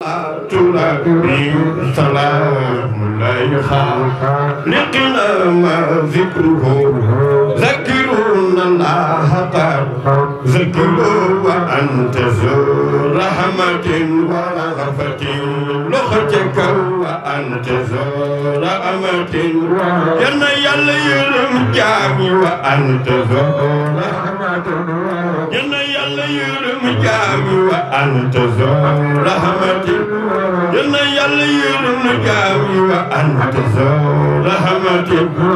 ترابي سلام لا خالقنا ما ذكره ذكرون الله قد ذكروا وأنت ذو رحمة ورغفة لختك وأنت ذو رحمة يا يلا يرم جامي وأنت ذو رحمة يا يلا يرم جامي وأنت ذو رحمة يا يلا يرم جامي وأنت ذو رحمة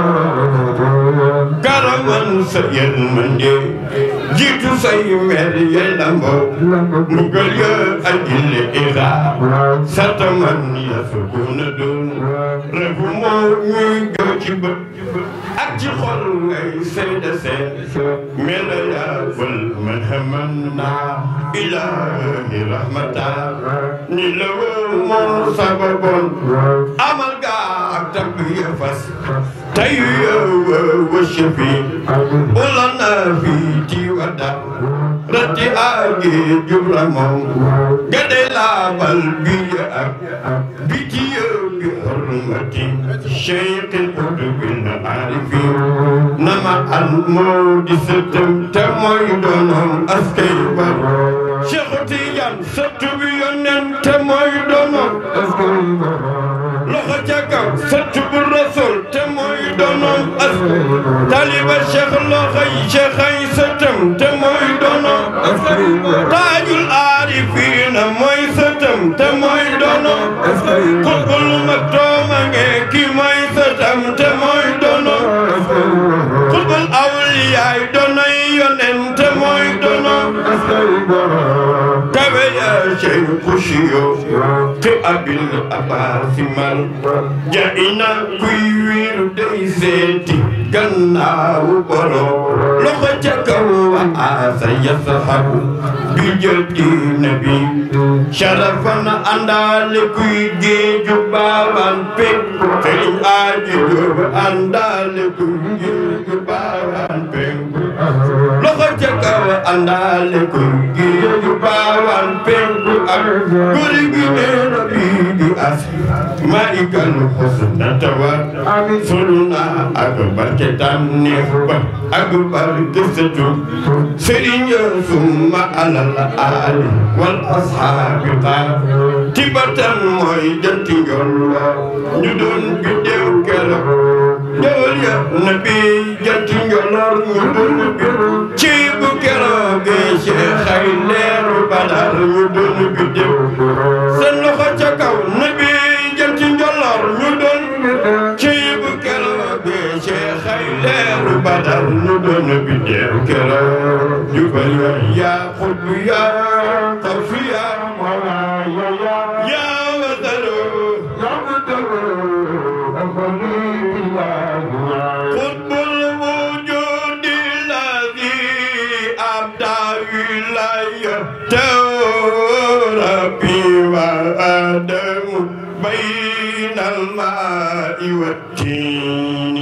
karaman sa yërmande jiitu say mer ya lambo mbugal ya ajil ira sataman ya sukuna doon refu moo ñuy gëw ci bët ak ci xol ngay seede seet mela ya fal man haman na ilahi rahmata ni la woo moo sababoon amal ga ak tagg ya fas tayu ya وشفي ولنا في تيودا رتي آجي جبرمو قد لا قلبي بيتي بحرمتي شيخ القطب العارفين نما المود ستم تموي دونهم أسكيبر شيخ تيجان ستم يونن تموي دونهم أسكيبر loxo ca kaw sëttu bu rasul te mooy doonoom as taliba cheikh loxo yi cheikh ay sëttam te mooy doonoom as taajul aarifiina mooy sëttam te mooy doonoom as xutbul maktooma nge ki mooy sëttam te mooy doonoom xutbul awliyaay doonay yonen te mooy doonoom kawe ya cheikh siyo te abil abaasi man jaina kuy wiiru day seeti gannaawu borom loxo ca kaw wa asa yasahabu bi jëti nabi sharafan àndaale kuy géeju baaban pek sëriñ aaji jóob àndaale kuy géeju baaban pek loxo ca kaw àndaale kuy géeju baaban pek ak guri gi neena bii di as malikal husna tawa suluna ak barke tànneef ba ak barke sëtu sëriñ summa alal aali wal ashaabi qaar tibatan mooy janti njollo ñu doon biddew keroog jawal ya nabi janti njolloor ñu doon biddew ci bu keroog Cheikh ay leeru badar ñu doon biddew seen loxo ca kaw nabi janti njolloor ñu doon ci bu keroog Cheikh ay leeru badar ñu doon biddew keroog jubal ya xutbu ya xawfi ya ya wadalu قطب الوجود الذي أبدى ولايته ربي وآدم بين الماء والتين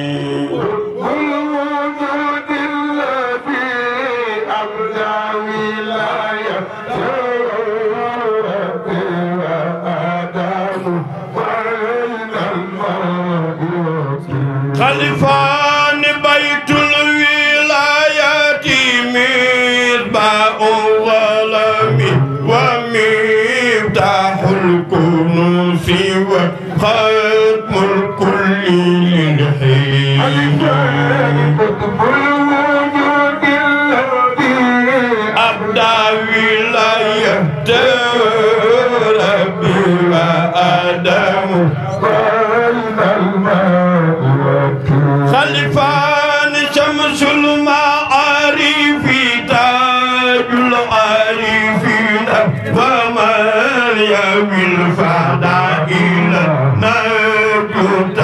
الوجود الذي أبدى ولايته ربي وآدم بين الماء والطين خلفان بيت الولايات مصباح الظلم ومفتاح الكنوز وختم الكل للحين قطب الوجود الذي أبدى ولايته ربي وآدم بين الماء والطين خلفان شمس المعارف تاج العارفين ومن يوي الفضائل نجد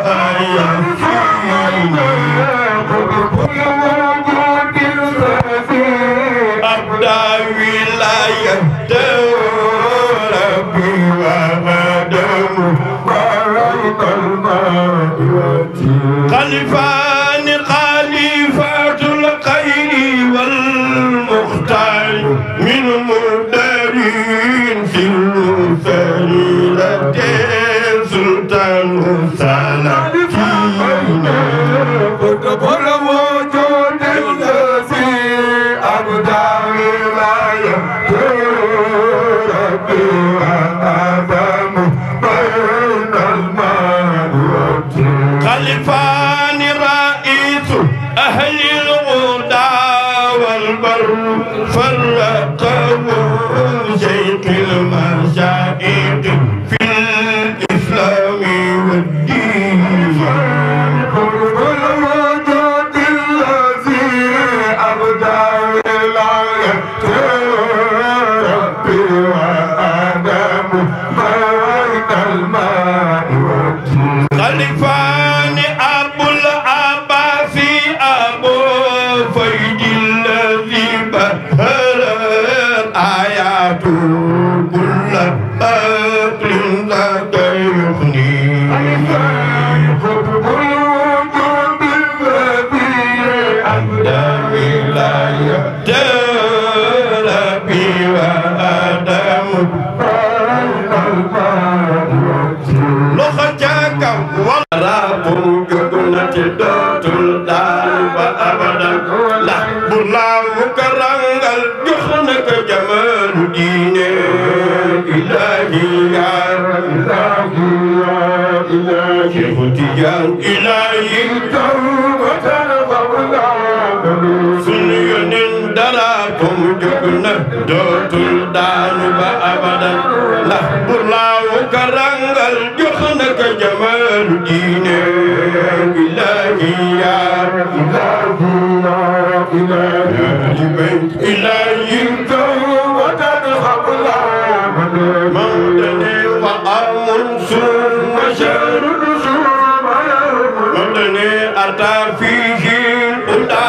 أبدى ولايته ربي وآدم خلفان خليفة الخير والمختار من مدرين في سريرة سلطان سلاطين قطب الوجود الذي أبدى ولايته ربي وآدم بين الماء والطين خلفان رئيس أهل الغدى والبر فرقه شيخ المشايخ في الإسلام والدين قطب الوجود الذي أبدى ولايته ربي وآدم بين الماء والطين خلفان أبو العباس أبو فيد الذي بهر آيات كل أقل ذاك يغني قطب الوجود الذي أبدى ولاية ربي وآدم بين الماء والطين loxo ca kaw wala pour jóg na ci dootul daal ba abadan la bu laawu ka rangal jox na ko jamaanu diine ilahi ya إلهي يا إلهي Cheikh Tijaan ilahi توبة قبل عملي sunu yonin dara tum jóg na dootul daanu ba abadan la bu laawu ka rangal jox na ko jamaanu diine ilahi ya إلهي يا إلهي إلهي توبة قبل عملي مودني وأمن ثم شر ثم يوم مودني أتى فيه الهدى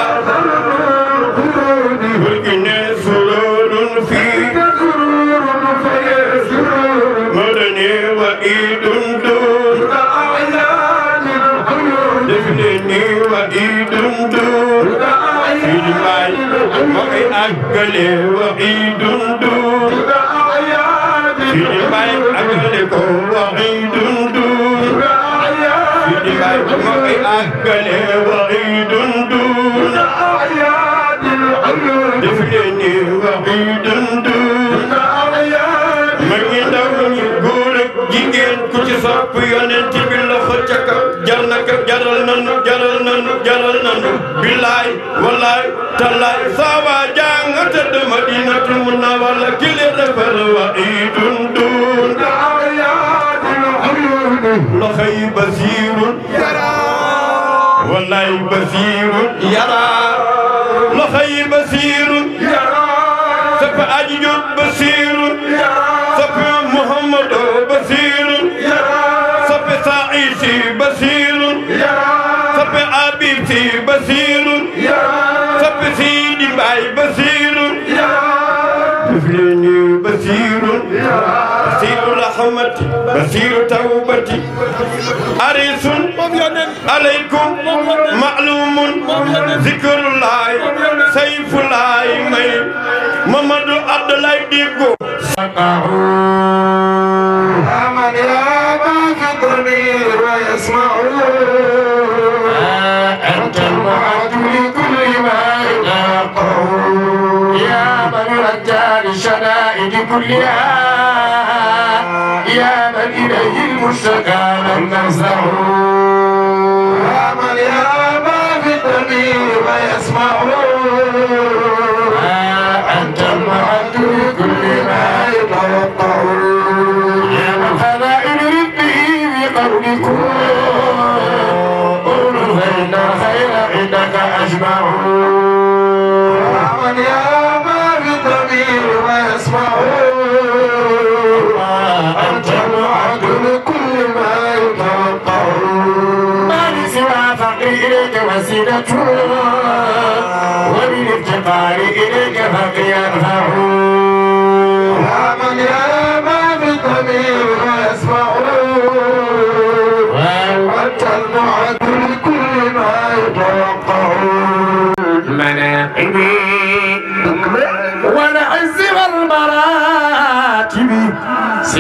والجنة سرور فيه سرور فيسرور مودني وإيد دون أعيان الحيون دفنني وإيد دون في الماء وإي أقلي وإيد دون أعيان في الماء أقلي وإيد دون أعيان في الماء وإي أقلي وإيد دون أعيان الحيون دفنني وإيد دون أعيان ma ngi ndaw ñi góor ak jigéen ku ci sopp yonent bi loxo ca kaw jar na ko jaral nanu jaral nanu jaral nanu billaay wallaay tallaay sawa jàng tëdd madinatul munawwara ki li defar wa idun dun أعيان الحيون loxo yi basiirun wallaay basiirun yaraa loxo yi basiirun sëpp aji jot basiirun sëpp muhammadu basiirun sëpp saisi basiirun sëpp abib si basiirun sëpp siidi mbaay basiirun duflini basiirun basiiru rahmati basiiru tawbati arisun عليكم معلوم ذكر الله سيف الله مي محمد عبد الله ديغو أمن يا باغضني ويسمع أنت المعد لكل ما يلاقه يا من رجى للشدائد كلها يا من إليه المشتكى من نزله يا من يا باغضني ويسمع أنت المعد لكل ما يتوقع يا من خبائل ربه بقولكم قولوا فإن الخير عندك أجمع يا من يا باغضني ويسمع أنت المعد لكل ما يتوقع ما لسوى فقري إليك وسيلة وبالافتقار إليك فقي يرفع يا من يا ما في الضمير ويسمع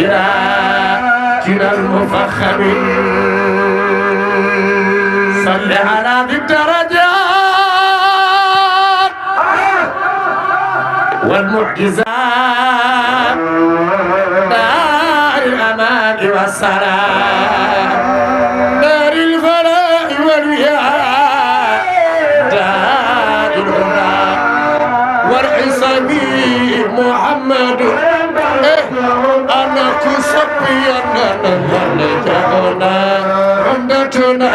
سراجنا المفخم صل على ذي الدرجات والمعجزات دار الأمان والسلام دار الفلاح والوياء دار الهدى والعصم محمد إيه أنا كسبي أنا نجانا عمدتنا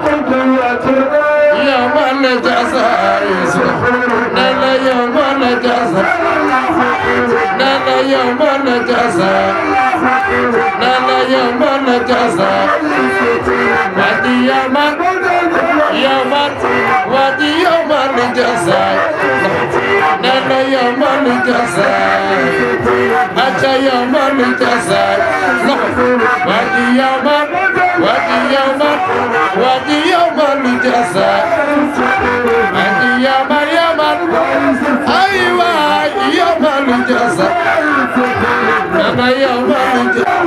يوم الجزاء نلا يوم الجزاء نلا يوم الجزاء نلا يوم الجزاء ودي يوم يوم ودي يوم الجزاء نلا يوم الجزاء أتى يوم الجزاء ودي يوم ودي يوم ودي يوم الجزاء ودي يوم يوم أيوة يوم الجزاء أنا يوم الجزاء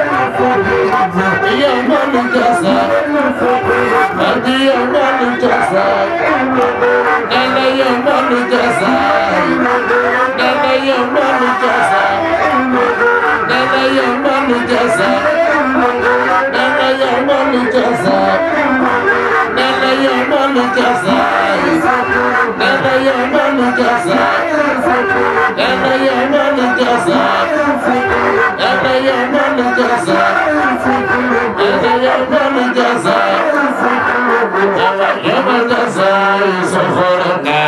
يوم الجزاء ودي يوم الجزاء أنا يوم الجزاء أنا يوم الجزاء أنا يوم الجزاء أنا يوم الجزاء أنا يوم الجزاء أنا يوم الجزاء أنا يوم الجزاء أنا يوم الجزاء أنا يوم الجزاء أنا يوم الجزاء سخرنا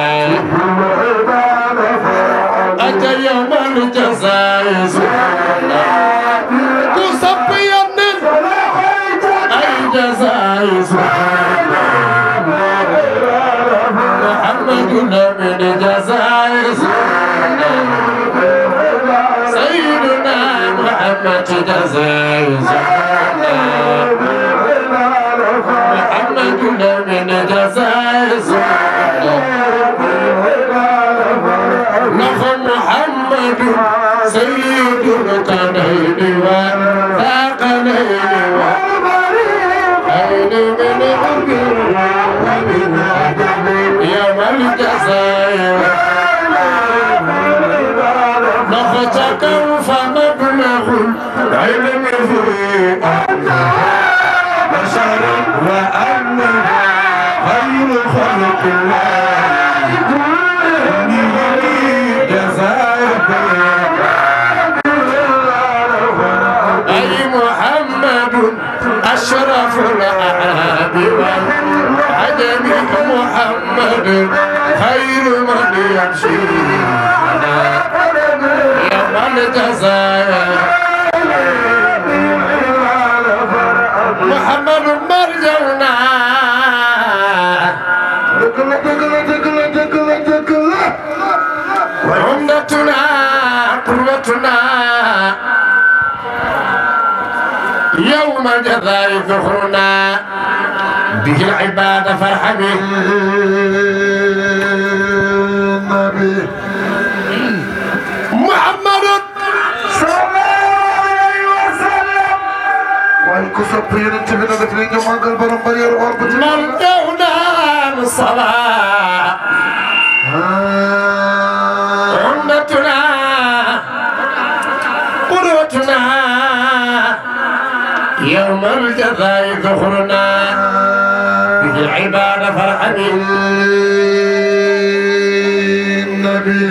أتى يوم الجزاء سخرنا تصبي النفس أي جزاء سخرنا محمد من جزاء سخرنا سيدنا محمد جزاء سخرنا محمد من جزاء سخرنا نخو محمد سيد القنين وثاقلين وعين من أبر ومن أدب يوم الجزاء نختك فمبلغ العلم فيه بشر وأنه خير خلق الله أي محمد أشرف الأعراب والعجم محمد خير من يمشي يوم الجزاء محمد مرجونا وعمدتنا قوتنا يوم الجزاء ذخرنا به العباد فارحمه محمد waaye ku sopp yonent bi na def li ñu màggal borom bari yor or bu ci مرجونا الصلاة عمدتنا قدوتنا يوم الجزاء ذخرنا به العباد فارحمه النبي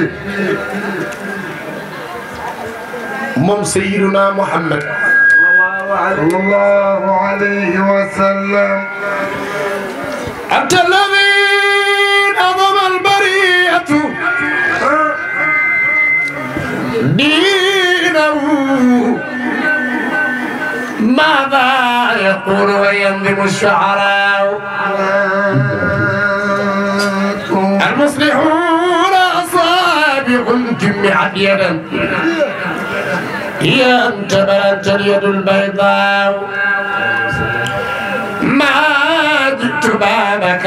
moom Seydina Muhammad صلى الله عليه وسلم أنت الذي أضم البرية دينه ماذا يقول وينظم الشعراء المصلحون أصابع جمعت يدا هي أنت بلغت اليد البيضاء ما جئت بابك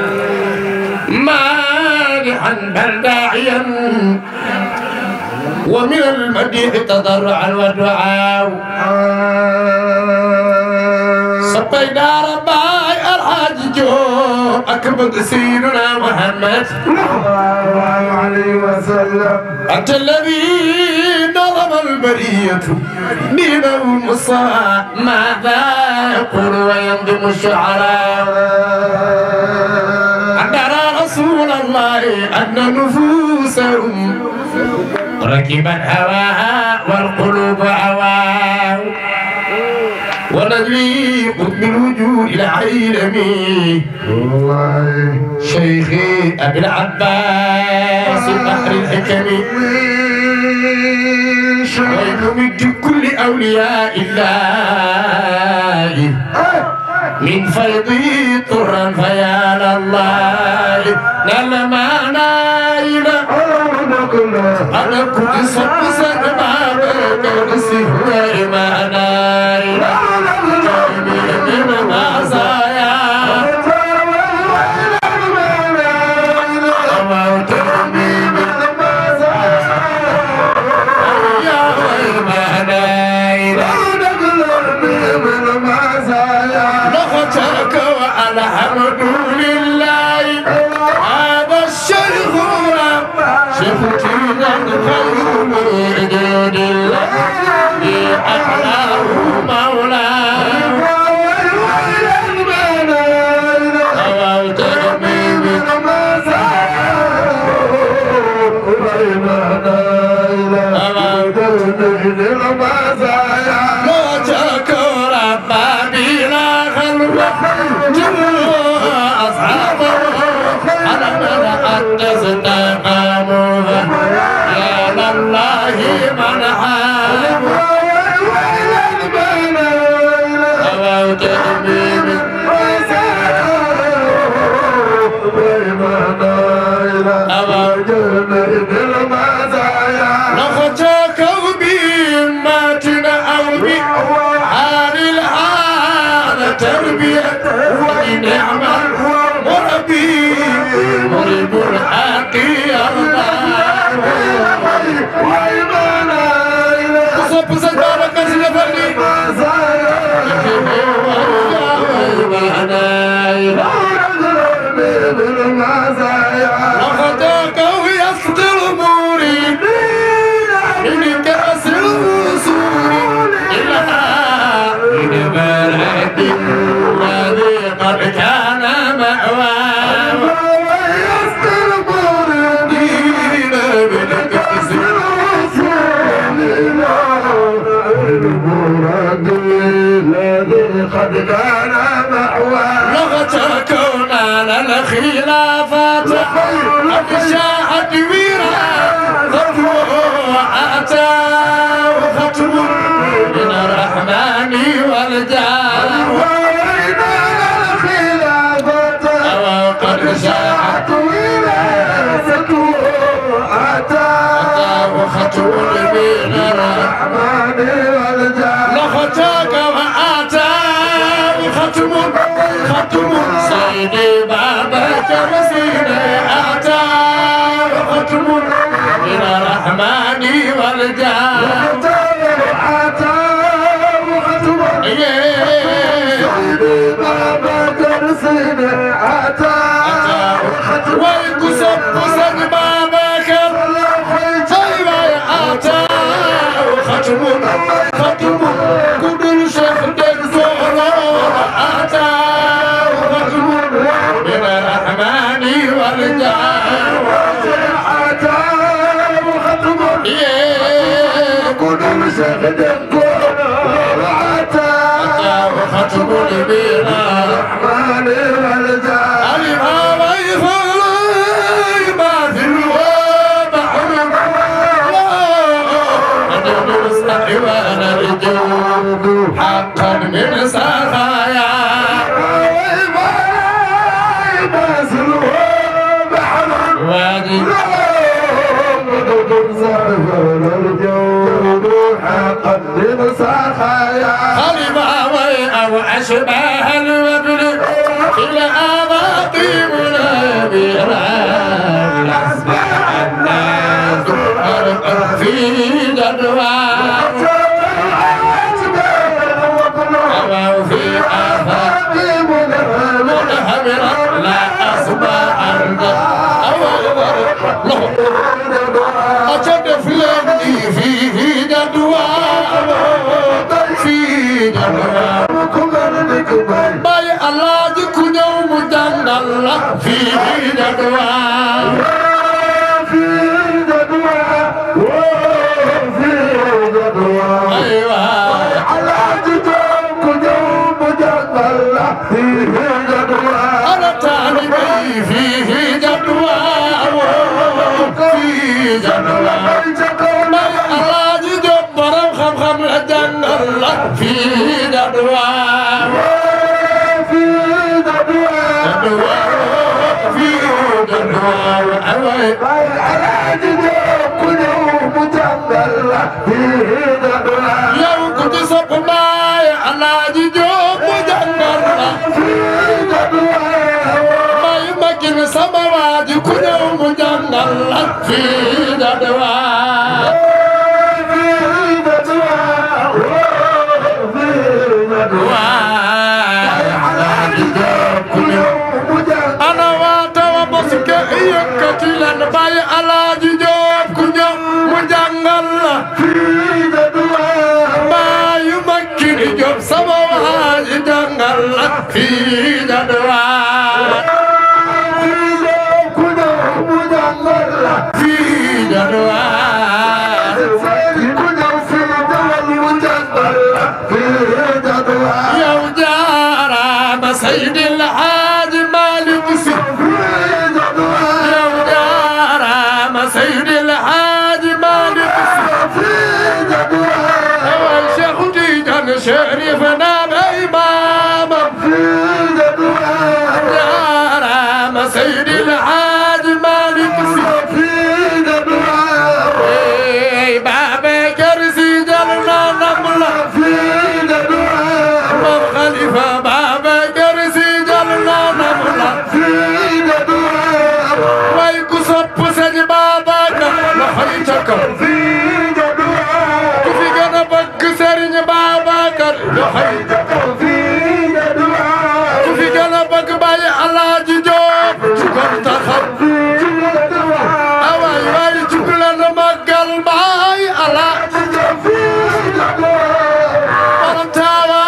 مانحا بل داعيا ومن المديح تضرعا ودعاء صبينا رباي الحاج جو أكبر سيدنا محمد عليه وسلم أنت الذي نظم البرية دين المصاع ماذا يقول وينظم الشعراء أن نرى رسول الله أن نفوسهم ركبت هواها والقلوب هواه ونليق بالوجود العالمي والله شيخي أبي العباس بحر الحكم ويمد كل أولياء الله من فيضي طرا فيا لله نال ما نايل على كل صب سلمى كرسي ما نايل من مزايا يا ويل ما نايل لغتك والحمد لله هذا الشيخ شفتنا الخير وجود الله أحلاه مولاه أويت من لغتك ربي لا خلوة جمهور أصحابه على من أدس تقاموا يا لله من حاب أويت من لغتك بماتنا أو بحال الحال تربية ونعم مربي مرب الحق الله صب سجارة كسل فلي لغتك ويسطر أموري من كأس الوصول إلى من بلد الذي قد كان مأواه دين بالكأس قد كان معواه لغتك ونال الخلافات أفشاحت ويرا فتوه أتى ختم من الرحمن والجاه وقد شاحت أتى ختم من الرحمن لغتك وآتى ختم ختم سيدي بابك وسيدي آتى ختم من الرحمن والجاه ويكسب كسب بابك طيب يا آتى ختم ختم كل شيخ دكتور آتى ختم من الرحمن والجاه ختم البينا الهوى يخلي ما في الوضع وانا رجوب حقا من سخايا وادي خليفة أو أشباه الوبل إلى أباطي منابرا أصبح الناس أرقى في aca def leen ni fii jadwa fii jadwa bàyyi alaaji ku ñëw mu jàngal la fii jadwa aywa ana taalibe yi fii jadwa fii jadwa bàyyi alaaji Jóob borom xam-xam la jàngal la fii jadwa jadwa fii jadwa aywa yow ku ci sopp baay alaaji Jóob mu jàngal la may magin sama waaji ku ñëw mu jàngal la fii jadwa ana waata wa boske yëkkati leen bàyyi alaaji Jóob ku ñëw mu jàngal la bàyyi makkiri Jóob sama waaji jàngal la fii jadwa fii jadwa yow jaaraama Seydil Haaji Maalik Si yow jaaraama Seydil Haaji Maalik Si awal Cheikh Tidiane Chérif naam imaamam jaaraama Seydil Haaji Maalik Si ey Babacar Si jal na nam la Mam Khalifa Babacar Si jal na nam la way ku sopp Sëñ Babacar loxoy ca kaw ku fi gën a bëgg Sëriñ Babacar loxoy ca kaw ku fi gën a bëgg Baye Alaaji Jóob ci kon taxaw away way jug leen màggal Baye Alaaji borom taawa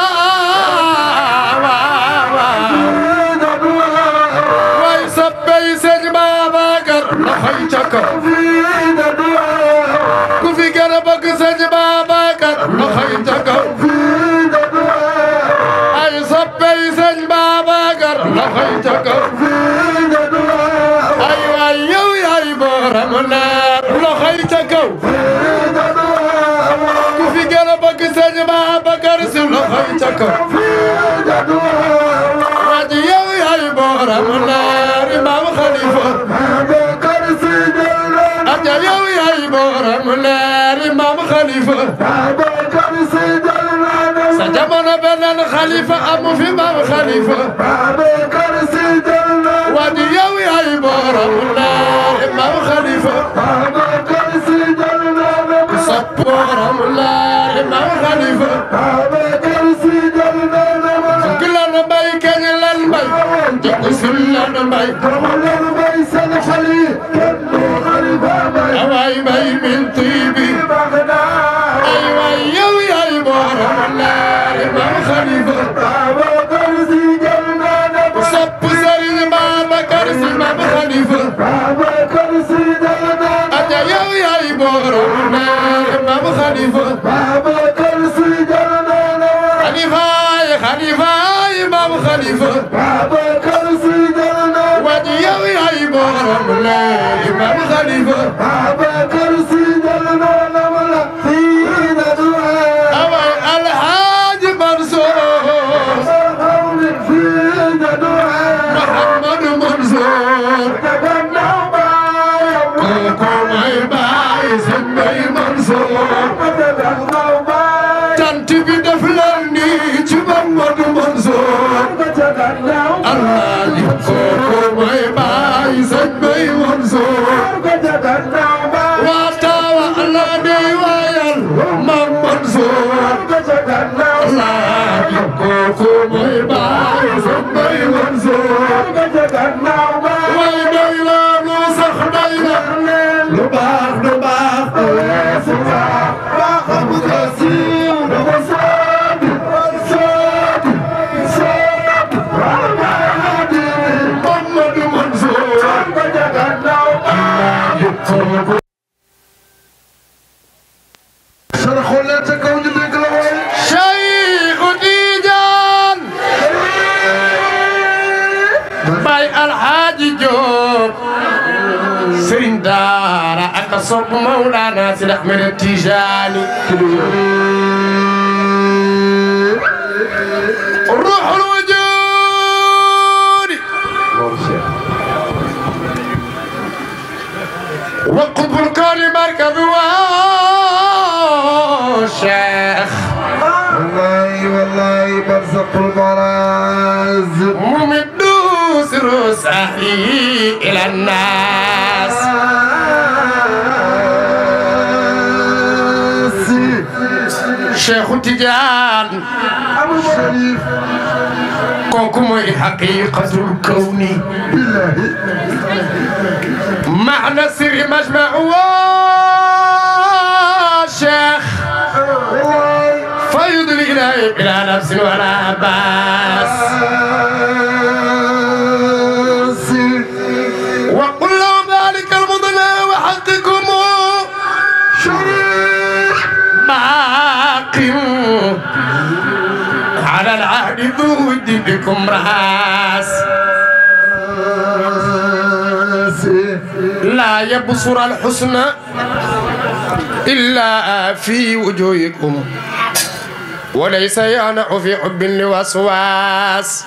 way soppey Sëñ Babacar loxoy ca kaw ku fi gën a bëgg Sëñ Babacar loxoy ca kaw ay soppey Sëñ Babacar loxoy ca kaw ay waay yow yaay borom leer loxoy ca kaw ku fi gën a bëgg Sëñ Babacar si loxoy ca kaw waaj yow yaay borom leer Imam Khalifa aja yow yaay borom leer Imam Khalifa sa jamono beneen Khalifa amu fi Imam Khalifa waaj yow yaay borom leer Imam Khalifa sopp borom leer Imam Khalifa fukk lan mbay keñ lan mbay jëkk sul lan mbay awaay mbay min tiibi ay waay yow yaay borom leer Imam Khalifa sopp Sëriñ Babacar Si Imam Khalifa aja yow yaay borom leer Imam Khalifa Khalifa Khalifa Imam Khalifa waji yow yaay borom leer Imam Khalifa awaay Alhaaji Mansour Muhammadu Mansour kooku mooy baay sëñ Bay Mansour tant bi def leen nii ci Muhammadu Mansour Alhaaji kooku mooy baay sëñ Bay Mansour waa taawa Allah dey waayal Mam Mansour Alhaaji kooku mooy baay sëñ Bay Mansour way doy la lu sax doy na lu baax lu baax صب مولانا سيد احمد التيجاني روح الوجود وقطب الكون مركب والشيخ والله والله برزق المراز ممد سر سهلي الى الناس شيخ تجان أبو شريف كوكو حقيقة الكون بالله معنى سر مجمع شيخ والله فيض الإله بلا نفس ولا باس وقل لهم ذلك المضنى وحقكم شريف باق على العهد ذو ود بكم راس لا يبصر الحسن إلا في وجوهكم وليس يانع في حب لوسواس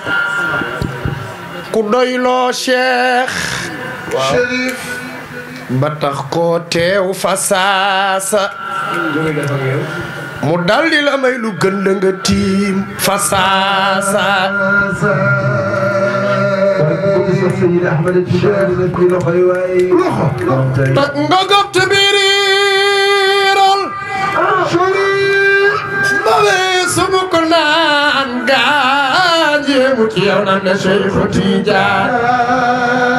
كدويلو شيخ شريف ba tax koo teew fa saasa mu daldi la may lu gën la nga tiim fa saasa سيد احمد التجاري نبكي له خيواي tak nga gob te biiriiral شريف ba weesu mu ko naan gaajeemu ci yow nan na Cheikhu Tijaan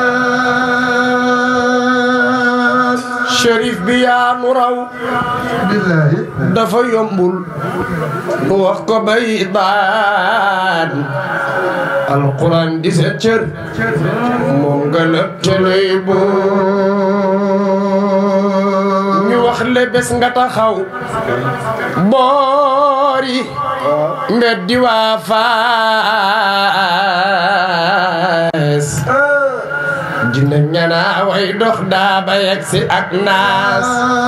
Cherif bi yaa nu raw بالله dafa yombul nu wax ko bay daan alquran di sa cër moom nga lëpp te lay boo ñu wax le bés nga taxaw boori mbeddi waa faas dina ñanaa way dox daa ba yegg si ak naas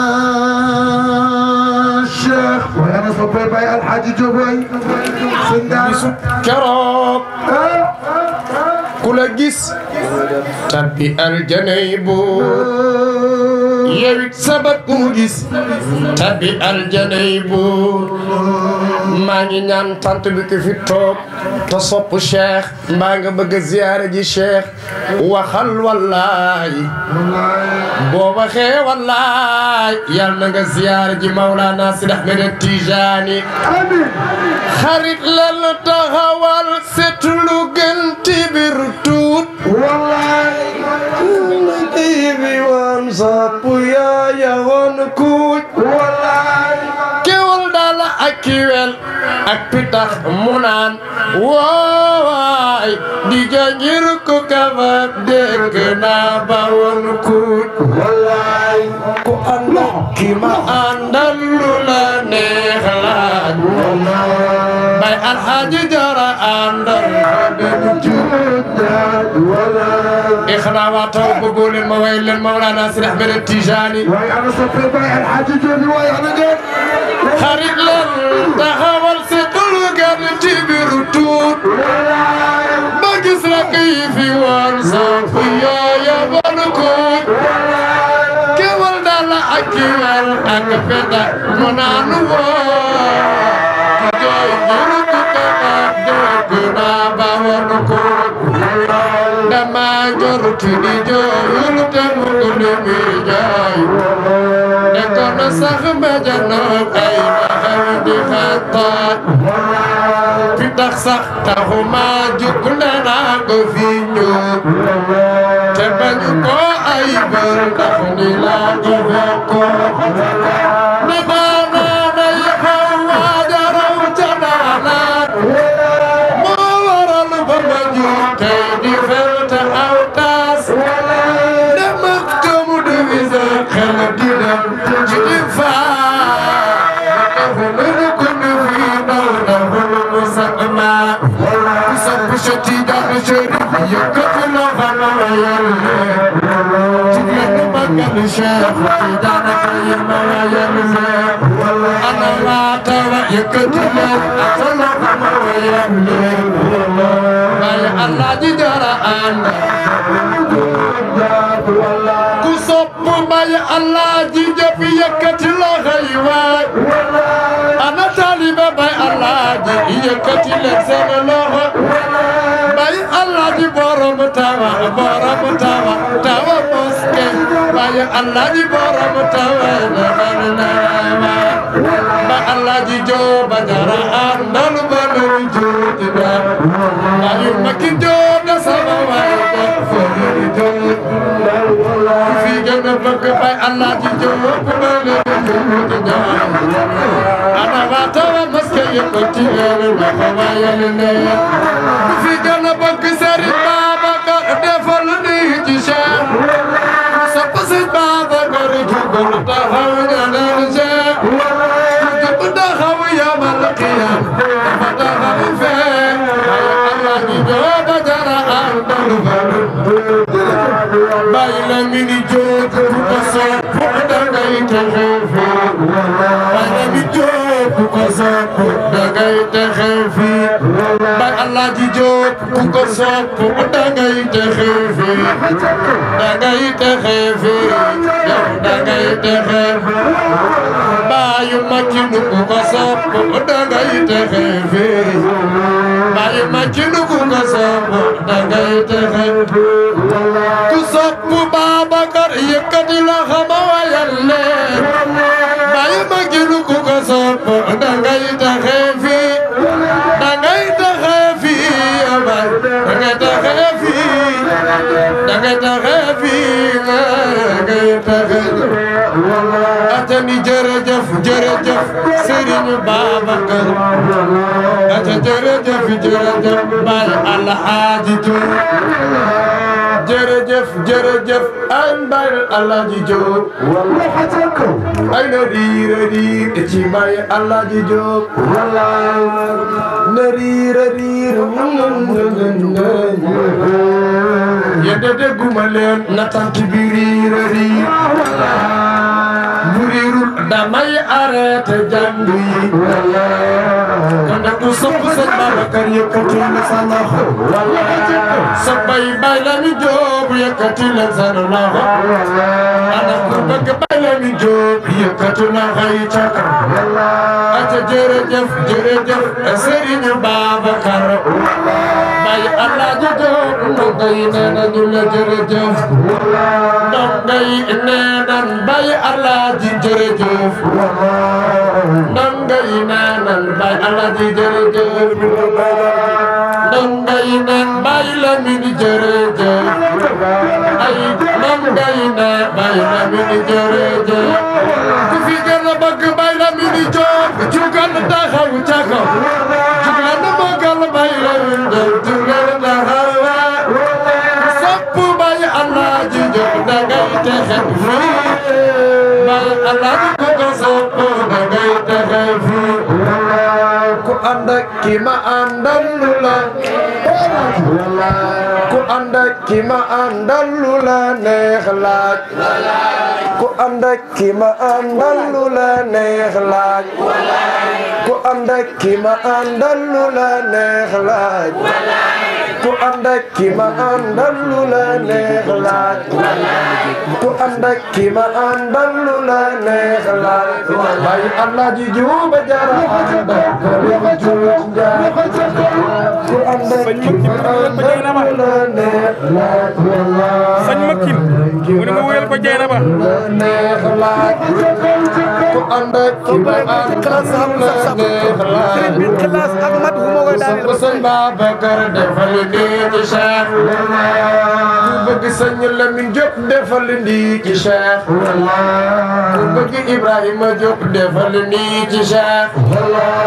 الشيخ وانا صبي باي الحاج جوبي bisu keroog ku la gis tabbi aljanay buur yewit sabat ku mu gis tabbi aljanay buur maa ngi ñaan tant bi ko fi toog te sopp cheikh mbaa nga bëgg a ziyaare ji cheikh waxal wallaay boo waxee wallaay yal na nga ziyaare ji Maulana Sidi Ahmed Tijani امين xarit lan taxawal setu lu gën ci biir tuut والله na tiibi woon sopp yaaya woon kuuj والله kewal daal ak kiwel ak pitax mu naan woowaay di jangir ko kafab dégg naa ba woon kuuj والله ku ànd ki ma àndal lu la neex laaj bay alxaaji jara àndal والله ixnaa waa taw bëggoo leen ma way leen Mawlana Sidi Ahmed Tijani واي انا صبي باي الحاج جوبي واي انا جيت xarit leen taxawal si dul gan ci biiru tuut ba gis la kay fi woon sopp yooya bon kuut kewal daal ak kiwel ak peta mu naan woo jooy jiru ku kebab dégg naa ba woon kuut dama jortu di jooyul te mu guddi mi jooy ne kono sax mbéjanoog ay maxew di xattaat fi tax sax taxuma jug ne naa ko fi ñëw te bañu ko ay bër ndax ni laa ko fekkoon ne baanaa day xaw waajaraw ca daanaat moo waral ba ma jug tey di ferte aw taas dem ak kamu di wisa xel di dem ci di faa dafa lu ko ne fii daw dafa lu mu sax ma ku sopp sa tiijaan sharif yëkkati loo xam ne yàlla ci leen magal Cheikh Tidiane Faye ma wayal leen ana waa tawa yëkkati leen asana ma wayal leen waaye Allah ji dara ànd ku sopp may Allah ji jëf yëkkati loxo yi waay ana taalibe bay Allah ji yëkkati leen seen loxo bay Allah ji borom tawa borom tawa tawa moske bay Allah ji borom tawa na na na ba Allah ji jo bajara andal balum juti na ayu makin jo da sama way da fori jo fi gën a bëgg bay Allah ji jo balum juti na ana wa tawa moske yëkkati leen na ko wayal ne fi gën a bëgg Serigne Babacar defal ni ci Cheikh sopp Serigne Babacar jugal taxaw ñaanal Cheikh jub taxaw yamal qiyam dafa taxaw fee ay Allah ni jooba jara àndal balu bàyyi la mi ni jóg ku ko sopp dangay texe fee bàyyi la mi jóg ku ko sopp dangay texe fii bay Allah ji jóg ku ko sopp dangay texe fii dangay texe fii yow dangay texe baayu makinu ku ko sopp dangay texe fii baayu makinu ku ko sopp dangay texe ku sopp Babakar yëkkati la xama wayal leen baayu makinu ku ko sopp dangay texe fii dangay texe fii bay dangay texe fii dangay texe fii dangay texe atani jërëjëf jërëjëf Serigne Babacar ata jërëjëf jërëjëf Baay Alhaaji Jóob jërëjëf jërëjëf ay Baay Alhaaji Jóob ay na riir riir ci Baay Alhaaji Jóob na riir riir yedde dégguma leen na tànk bi riir riir bu riirul damay arrêté jàng yi kon nag ku sopp sëñ Babacar yëkkati na sa loxo sa bay bay la mi jóob yëkkati leen seen loxo ana ku bëgg bay la mi jóob yëkkati loxo yi ca kaw aca jërëjëf jërëjëf Serigne Babacar bay Alaaji Jóob ndongo yi nee nañu la jërëjëf ndongo yi nee nan bay Alaaji jërëjëf ndongo yi nee nan bay Alaaji jërëjëf ndongo yi neen bay Lamin jërëjëf ay ndongo yi nee bay Lamin jërëjëf ku fi gën a bëgg bay Lamin Jóob jugal taxaw ca kaw jugal magal bay Lamin Jóob jugal taxaw sopp bay Alaaji Jóob dangay texe fii bay Alaaji ku ko sopp dangay texe fii ku ànd ak ki ma àndal lu la ku ànd ak ki ma àndal lu la neex laaj ku ànd ak ki ma àndal lu la neex laaj ku ànd ak ki ma àndal lu la neex laaj ku ànd ak ki ma àndal lu la neex laaj ku ànd ak ki ma àndal lu la neex laaj bay Alaaji Jóob jara àndal ko juuj njaay ku ànd ak ki ma àndal lu la neex laaj sañ makkin mu ne nga wéyal ko jeyna ba neex laaj ku ànd ak ki ma àndal lu la neex laaj classe ak mat bu moo koy daaneel ku sëñ Babacar defal nii ci Cheikh ku bëgg sëñ Lamine Diop defal nii ci Cheikh ku bëgg Ibrahima Diop defal nii ci Cheikh ana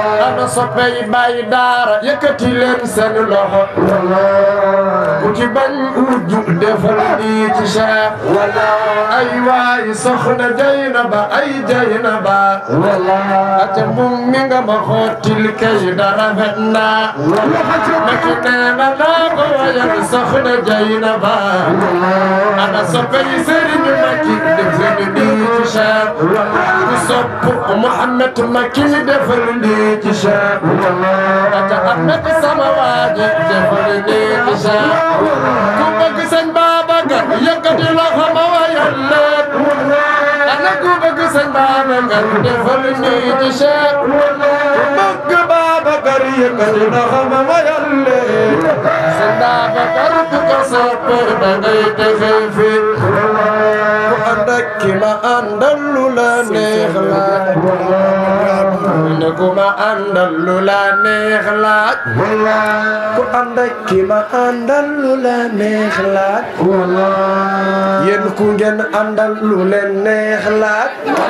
ana soppey bàyyi daara yëkkati leen seen loxo ku ci bañ wujju defal nii ci Cheikh ay waay soxna Jaynaba ay Jaynaba ate mum mi nga ma xottil kay dara fet naa maki neena naa ko wayal soxna Jaynaba ana soppey Serigne Maki defal nii ci Cheikh ku sopp Muhammad Maki defal nii ci Cheikh ate Ahmed sama waaji defal nii ci Cheikh ku bëgg sëñ Babacar yëkkati loxo ma wayal leen ana ku bëgg sëñ Babacar defal nii ci Cheikh ku bëgg Babacar yëkkati loxo ma wayal leen sëñ Babacar ku ko sopp da ngay defee fi ku ànd ak ki ma àndal lu la neex laaj ne ku ma àndal lu la neex laaj ku ànd ak ki ma àndal lu la neex laaj yéen ku ngeen àndal lu leen neex laaj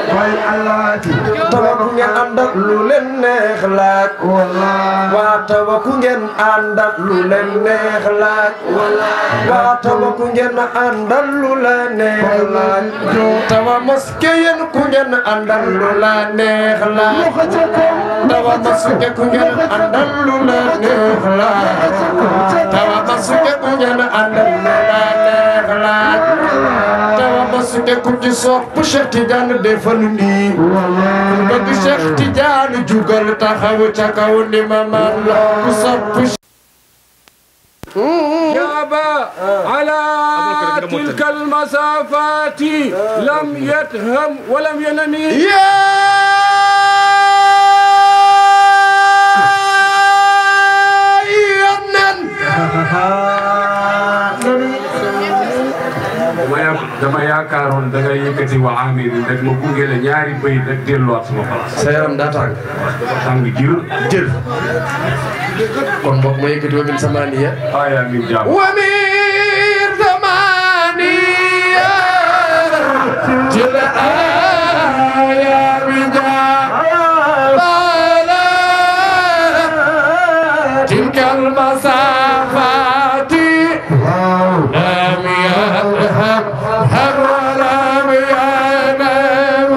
tawa ku ngeen àndal lu leen neex laaj waa tawa ku ngeen àndal lu leen neex laaj waa tawa ku ngeen àndal lu la neex laaj tawa moske yéen ku ngeen àndal lu la neex laaj tawa moske ku ngeen àndal lu la neex laaj tawa moske ku ngeen àndal lu la neex laaj tawa moske ku ci sopp Cheikh Tidiane defal nii bëgg Cheikh Tidiane jugal taxaw ca kaw ni ma man la ku sopp جاب على تلك المسافات لم يتهم ولم ينمي dama ya dama yaakaaroon da ngay yëkkati wa amir rek ma gunge la ñaari bëy rek delluwaat sama place. sa yaram daa tàng dafa tàng jër. jël kon mbokk ma yëkkati wa min samaniya aya min jaam. wa min samaniya jël aya min jaabala tilka almasafati lam yadhhab hab ولم ينام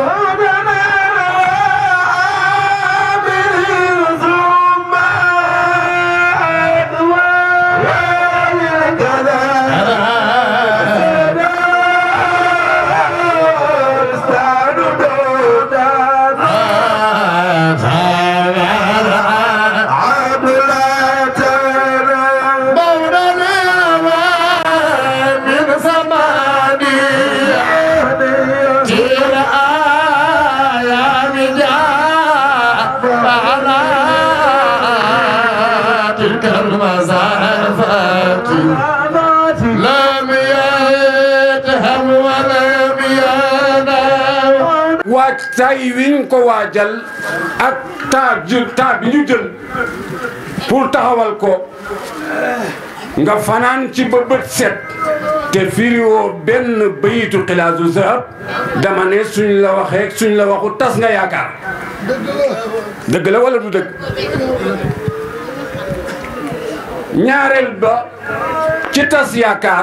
لم يتهم ولم ينام waaj tay wiñ ko waajal ak temps jël temps bi ñu jël pour taxawal ko nga fanaan ci ba bët set te firiwoo benn bayitu xilaasu zahab dama ne suñ la waxee suñ la waxu tas nga yaakaar dëgg la wala du dëgg ñaareel ba ci tas yaakaar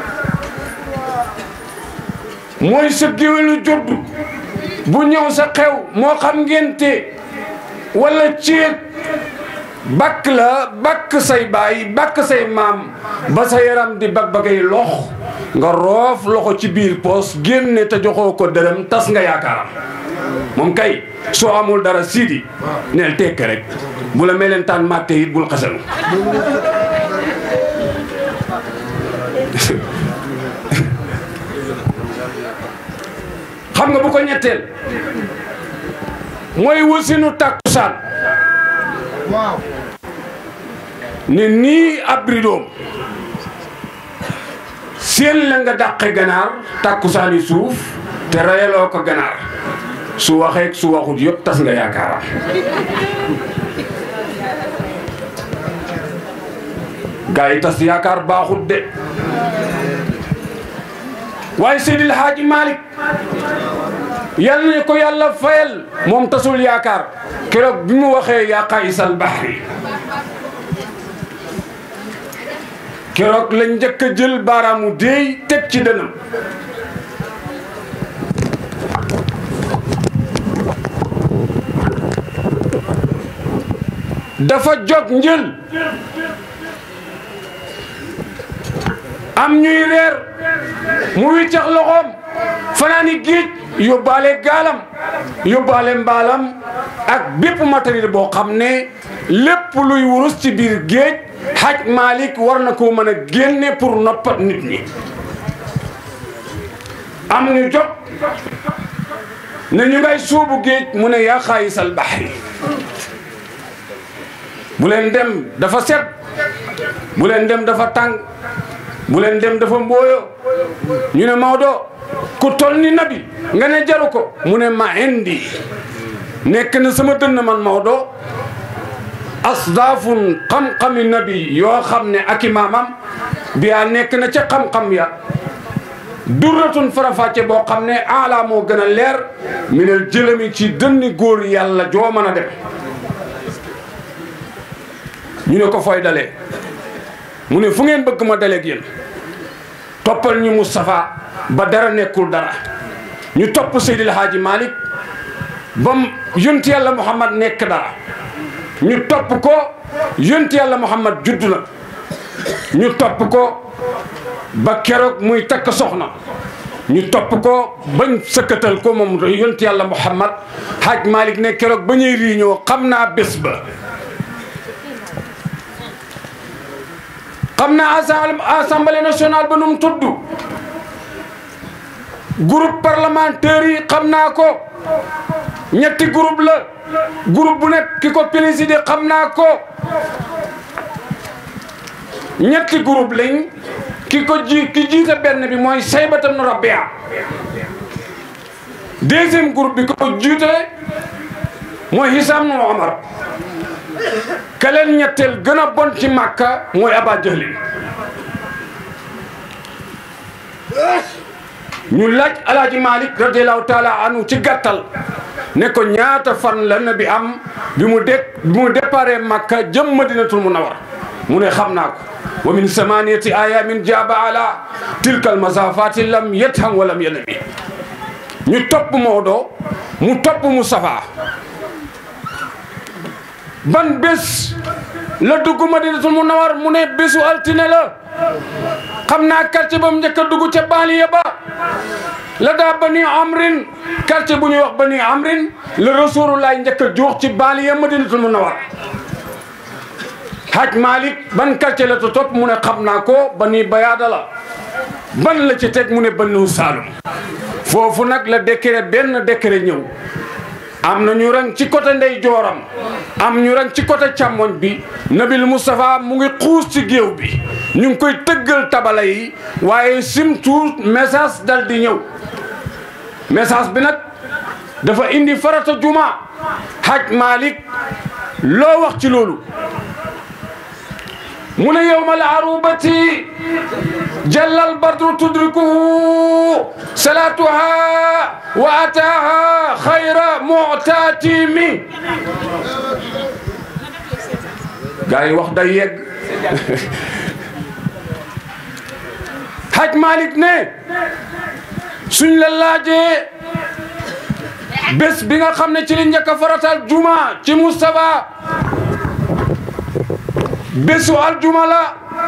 mooy sa géwélu jodd bu ñëw sa xew moo xam ngénte wala céet bakk la bakk say baay bakk say maam ba sa yaram di bag bagay lox nga roof loxo ci biir poos génne te joxoo ko dërëm tas nga yaakaaram moom kay soo amul dara siidi neel tekk rek bu la melentaan màtte it bul xasalu xam nga bu ko ñetteel mooy wasinu takkusaan ne nii ab ridoom seen la nga dàqe ganaar takkusaani suuf te rayaloo ko ganaar su waxeek su waxut yëpp tas nga yaakaaram gaa yi tas yaakaar baaxut de waaye Seydil Haaji Malick yal na ko yàlla fayal moom tasul yaakaar keroog bi mu waxee yaa qaysal bahri keroog lañ njëkk a jël baaraamu déey teg ci dënam dafa jog njël am ñuy reer mu wiccax loxoom fanaani géej yóbbaale gaalam yóbbaale mbaalam ak bépp matériel boo xam ne lépp luy wurus ci biir géej Haj Malick war na koo mën a génne pour noppat nit ñi am ñu jóg ne ñu ngay suubu géej mu ne yaa xaayisal baxri bu leen dem dafa set bu leen dem dafa tàng bu leen dem dafa mbooyo ñu ne Maodo ku tol ni nabi nga ne jaru ko mu ne ma indi nekk na sama dënn man Maodo asdaafun xam-xami nabi yoo xam ne ak i maamam biyaa nekk na ca xam-xam ya durratun farafàcce boo xam ne ala moo gën a leer minel jëlami ci dënni góor yàlla joo mën a dem ñu ne ko fooy dalee mu ne fu ngeen bëgg ma daleeg yéen toppal ñu Moustapha ba dara nekkul dara ñu topp Seydil Hadji Malick bam yonti yàlla Muhammad nekk dara ñu topp ko yonti yàlla Muhammad judd na ñu topp ko ba keroog muy takk soxna ñu topp ko bañ sëkkatal ko moom yonti yàlla Muhammad Hadj Malick ne keroog ba ñuy réunion xam naa bés ba xam naa assemblée nationale ba nu mu tudd groupe parlementaire yi xam naa ko ñetti groupe la groupe bu nekk ki ko présidé xam naa ko ñetti groupe lañ ki ko ji ki jiite benn bi mooy saybatam nu rabia deuxième groupe bi ko jiite mooy hisam nu omar ka leen ñetteel gën a bon ci màkka mooy aba jahlin ñu laaj alaaji malik radiallahu taala anu ci gàttal ne ko ñaata fan la nabi am bi mu de bi mu déparé makka jëm madinatul munawar mu ne xam naa ko wa min samaniyati ayamin jaaba ala tilka almasafati lam yetham wa lam yanabi ñu topp Maodo mu topp Moustapha ban bés la dugg madinatul munawar mu ne bésu altine la xam naa quartier ba mu njëkk a dugg ca banlieue ba la daa bani amrin quartier bu ñuy wax bani amrin la rasulullah njëkk a juux ci banlieue madinatul munawar haj malik ban quartier la to topp mu ne xam naa ko bani bayaada la ban la ci teg mu ne banu saalum foofu nag la décret benn décret ñëw am na ñu rang ci côté ndey jooram am ñu rang ci côté càmmoñ bi nabil moustapha mu ngi xuus ci géew bi ñu ngi koy tëggal tabala yi waaye simtu message dal di ñëw message bi nag dafa indi farata juma haj malik loo wax ci loolu mu ne yowma al arubati jallal badru tudrikuhu salatuha wa ataha xayra mutatimi gaa yi wax day yegg haj malik ne suñ la laajee bés bi nga xam ne ci li njëkk a faratal juma ci Moustapha bésu aljuma la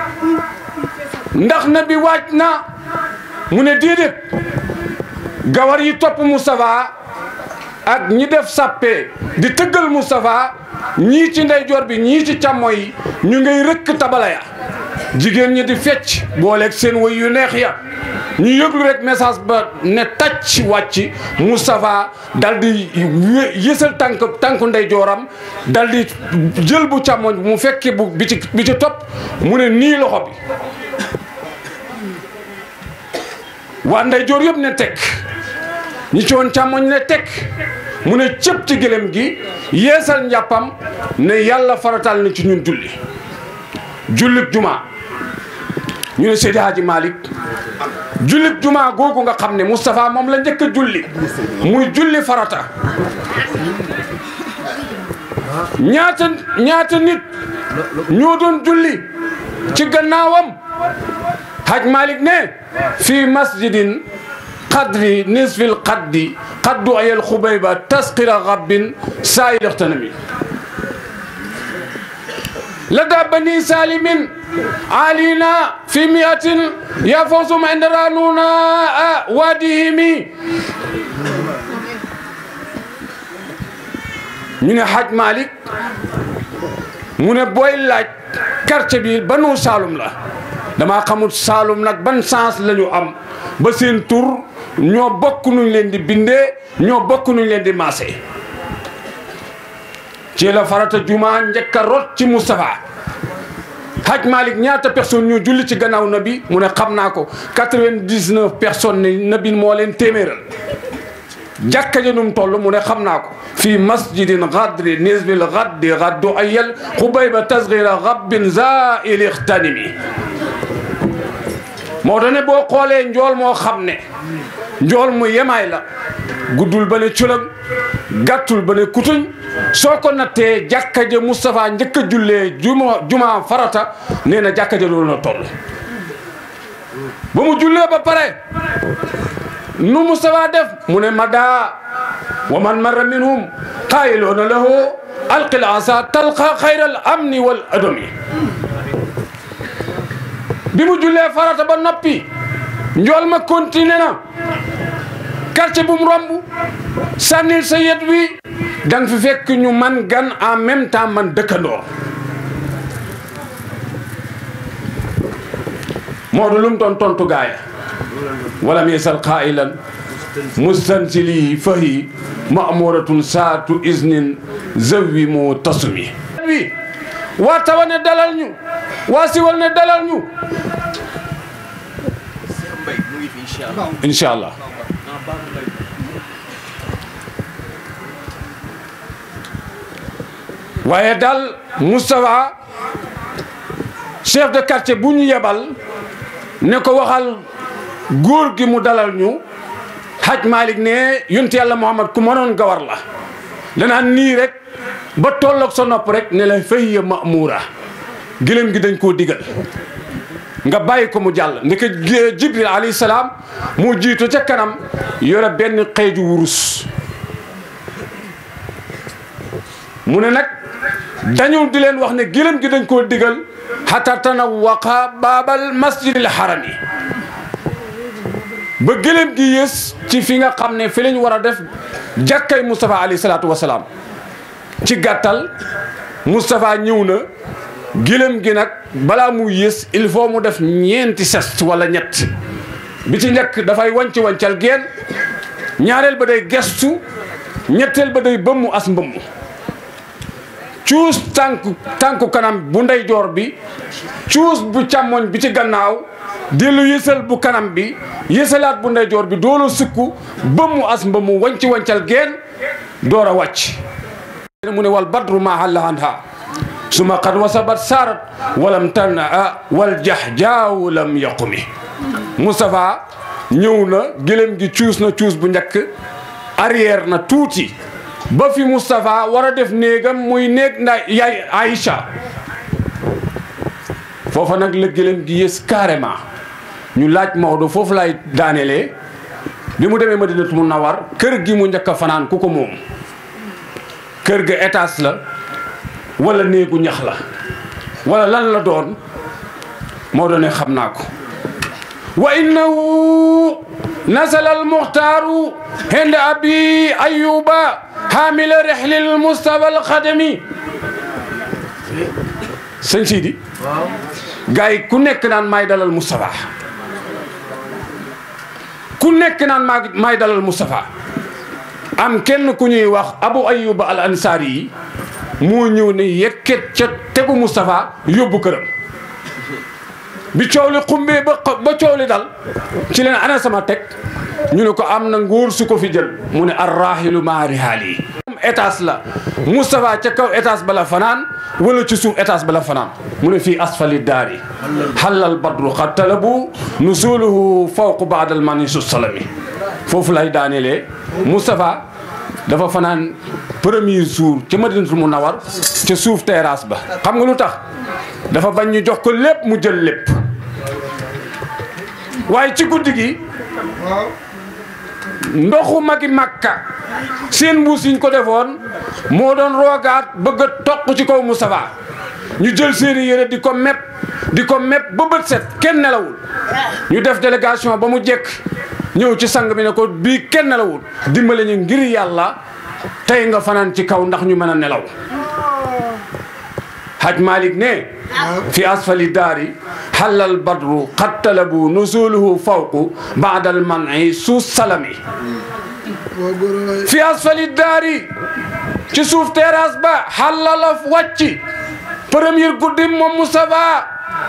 ndax na bi waaj na mu ne déedéet gawar yi topp Moustapha ak ñi def sàppe di tëggal Moustapha ñii ci ndeyjoor bi ñii ci càmmo yi ñu ngay rëkk tabala ya jigéen ñi di fecc booleeg seen woy yu neex ya ñu yëglu rek message ba ne tàcc wàcc Moustapha dal di yësal tànk tànku ndeyjooram dal di jël bu càmmoñ mu fekke bu bi ci bi ci topp mu ne nii loxo bi waa ndeyjoor yëpp ne teg ñi ci woon càmmoñ ne teg mu ne cëpp ci gëlëm gi yeesal njàppam ne yàlla faratal na ci ñun julli jullit juma ñu ne Seydi Hadji Malick jullit juma googu nga xam ne Moustapha moom la njëkk a julli muy julli farata ñaata ñaata nit ñoo doon julli ci gannaawam haj malik ne fi masjidin qadri nisfil qaddi qaddu ayal xubayba tasqira rabbin saayil ixtanami لدى بني سالم علينا في مئة يفوزهم عند رانونا واديهم ñu ne Haj Malick mu ne booy laaj quartier bi banu Saalum la damaa xamul Saalum nag ban sens la ñu am ba seen tur ñoo bokk nuñ leen di bindee ñoo bokk nuñ leen di maase ci la farata juma njëkk a rot ci Moustapha Haj Malick ñaata personne ñu julli ci gannaaw nabi mu ne xam naa ko quatre-vingt-dix-neuf personnes ne nabi moo leen téeméeral jàkka ja num toll mu ne xam naa ko fii masjidin gadri nisbil gaddi gaddu ayal xubayba tasgira rabbin zail ixtanimi moo tax ne boo xoolee njool moo xam ne njool mu yemaay la guddul ba ne culam gàttul ba ne kutuñ soo ko nattee jàkka ja Moustapha njëkk a jullee juma juma farata nee na jàkka ja loolu na toll ba mu jullee ba pare nu Moustapha def mu ne mada wa man marra minhum qaayiloona lahu alqil asa talqa xayral amni wal adami bi mu jullee farata ba noppi njool ma continué na quartier bu mu romb sànnil sa yet wi danga fi fekk ñu man gan en même temps man dëkkandoor moo du lum doon tontu gaaya walam yesal qailan mustansili fahi mamuratun saatu isnin zawi mu tasumi wi waa tawa ne dalal ñu waa siwal ne dalal ñu incha allah waaye daal Moustapha chef de quartier bu ñu yebal ne ko waxal góor gi mu dalal ñu Haj Malick ne yonent yàlla Muhammad ku mënoon gawar la danaan nii rek ba tolloog sa nopp rek ne la fahiya ma'mura gëlëm gi dañ koo digal nga bàyyi ko mu jàll ndeke Jibril alayhi salaam mu jiitu ca kanam yore benn xeeju wurus mu ne nag dañu di leen wax ne gëlëm gi dañ koo digal hatta tanawwaqa baabal masjidil harami ba gëlëm gi yées ci fi nga xam ne fi lañ war a def jàkkay Moustapha alayhi salaatu wa salaam ci gàttal Moustapha ñëw na gëlëm gi nag balaa mu yées il faut mu def ñeenti sest wala ñett bi ci njëkk dafay wanc wancal geen ñaareel ba day gestu ñetteel ba day bëmmu as mbëmm cuus tànku tànku kanam bu ndeyjoor bi cuus bu càmmoñ bi ci gannaaw dellu yësal bu kanam bi yësalaat bu ndeyjoor bi doolu sukku bëmmu as mbëmmu wanci wancal geen door a wàcc mu ne wal badru ma halla anha suma qad wasabat saarat walam tana wal jax jaaw lam yaqumi Moustapha ñëw na gëlëm gi cuus na cuus bu njëkk arrière na tuuti ba fi Moustapha war a def néegam muy néeg nda yaay Aïcha foofa nag la gëlëm gi yées carrément ñu laaj Maodo foofu lay daanelee bi mu demee Madinatu Munawwar kër gi mu njëkk a fanaan ku ko moom kër ga étage la wala néegu ñax la wala lan la doon Maodo ne xam naa ko wa innahu nasala almuxtaaru hende abi ayuba hamila rehlil mustafa alxadami sëñ Sidi gars yi ku nekk naan maay dalal Moustapha ku nekk naan maa maay dalal Moustapha am kenn ku ñuy wax abu ayuba al ansaari yi moo ñëw ne yekket ca tegu Moustapha yóbbu këram bi coow li xumbee ba ba coow li dal ci leen ana sama teg ñu ne ko am na nguur su ko fi jël mu ne arrahilu maa rihaal yi étage la Moustapha ca kaw étage bala fanaan wala ci suuf étage bala fanaan mu ne fii asfali daari xalal badru xad talabu nusuluhu fawqu baadal manisu salami foofu lay daanelee Moustapha dafa fanaan premier jour ca Madinatul Munawwar ca suuf terrasse ba xam nga lu tax dafa bañ ñu jox ko lépp mu jël lépp waaye ci guddi gi ndoxu magi Makka seen mbuus yi ñu ko defoon moo doon roogaat bëgg a toq ci kaw Moustapha ñu jël seeni yére di ko mepp di ko mepp ba bët set kenn nelawul ñu def délégation ba mu jekk ñëw ci sang bi ne ko bii kenn nelawul dimbale ñu ngir yàlla tey nga fanaan ci kaw ndax ñu mën a nelaw haj malik ne fi asfali daari xallal badru xad talabu nuzuluhu fawqu baadal mani suus salami fi asfali daari ci suuf terrasse ba xallala wàcci premier guddi moom Moustapha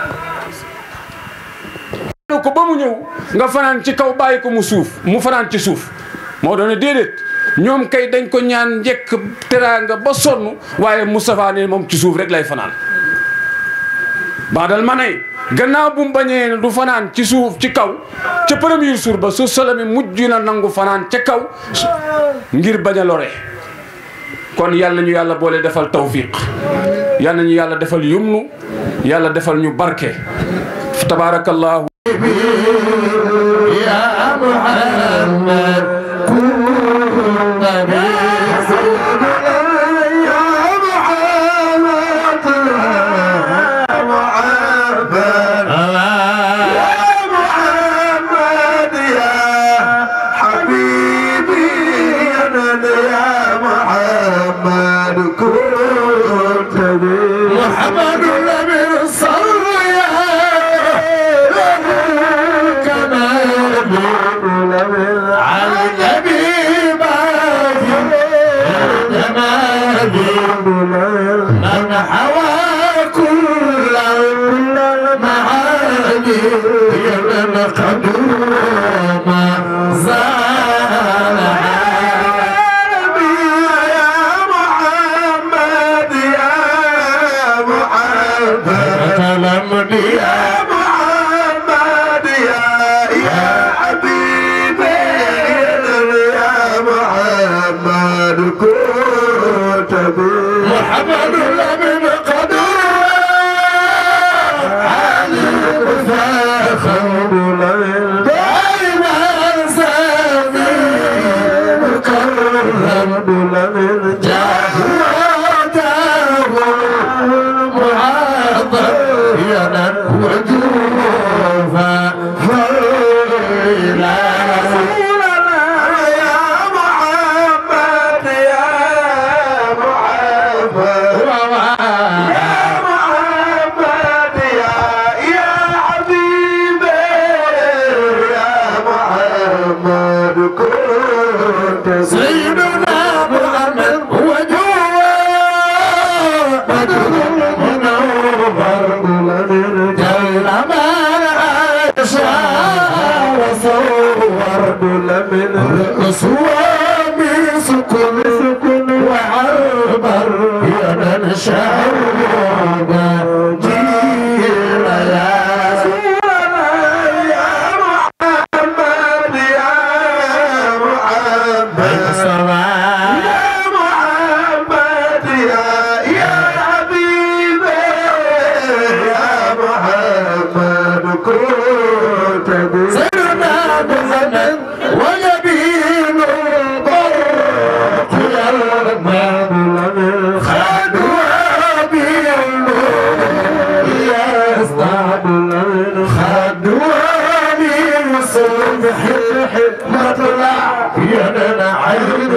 ko ba mu ñëw nga fanaan ci kaw bàyyi ko mu suuf mu fanaan ci suuf moo doon ne déedéet ñoom kay dañ ko ñaan njëkk teraanga ba sonn waaye Moustapha ne moom ci suuf rek lay fanaan baadal ma nay gannaaw bu mu bañee ne du fanaan ci suuf ci kaw ca premier jour ba su salami mujj na nangu fanaan ca kaw ngir bañ a lore kon yàlla ñu yàlla boole defal tawfiq yàlla ñu yàlla defal yumnu yàlla defal ñu barke tabaarakallahu يا محمد كن نبي يا محمد يا محمد يا محمد يا حبيبي يا محمد كنت بي محمد النبي صلى على النبي من حوى كل المعاني من قدوم زال يا محمد يا محمد كلمني يا محمد يا يا حبيبي يا محمد كنت بي محمد لمن قدر عليم فاخر دائما سامي مكرم لمن جاهده معظينا وجوفا فإلى رسول الله يا محمد يا محمد يا محمد يا يا حبيبي يا محمد كنت سيدنا محمد هو جوا بدر منور جل ما شاء وصور من الأسوام سكن سكن وعربر يا شعوب جيل يا يا محمد يا محمد يا محمد يا يا حبيبي يا محمد كنت سيدنا بزمن ويبين برق يا المال خدوا بالنور يا استعد خدوا بالصبح مطلع يا عين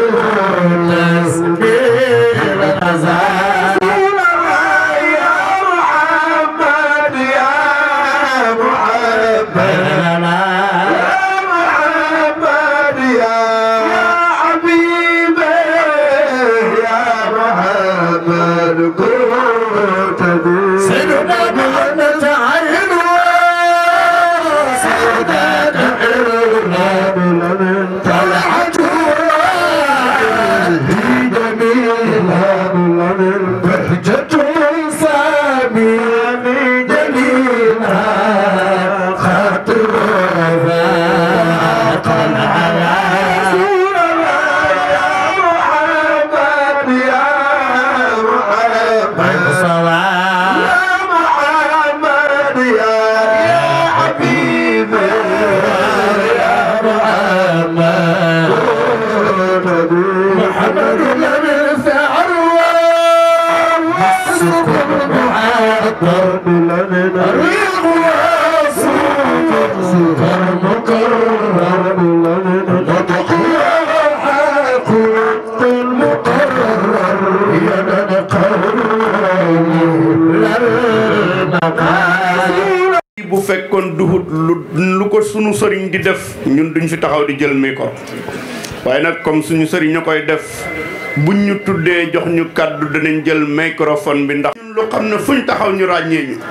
التسبيح الأزال يا محمد يا محمد bu fekkoon duhut lu lu ko sunu sëriñ di def ñun duñ fi taxaw di jël micro waaye nag comme suñu sëriñ ña koy def buñ ñu tuddee jox ñu kàddu danañ jël microphone bi ndax ñun lu xam ne fuñ taxaw ñu ràññee ñu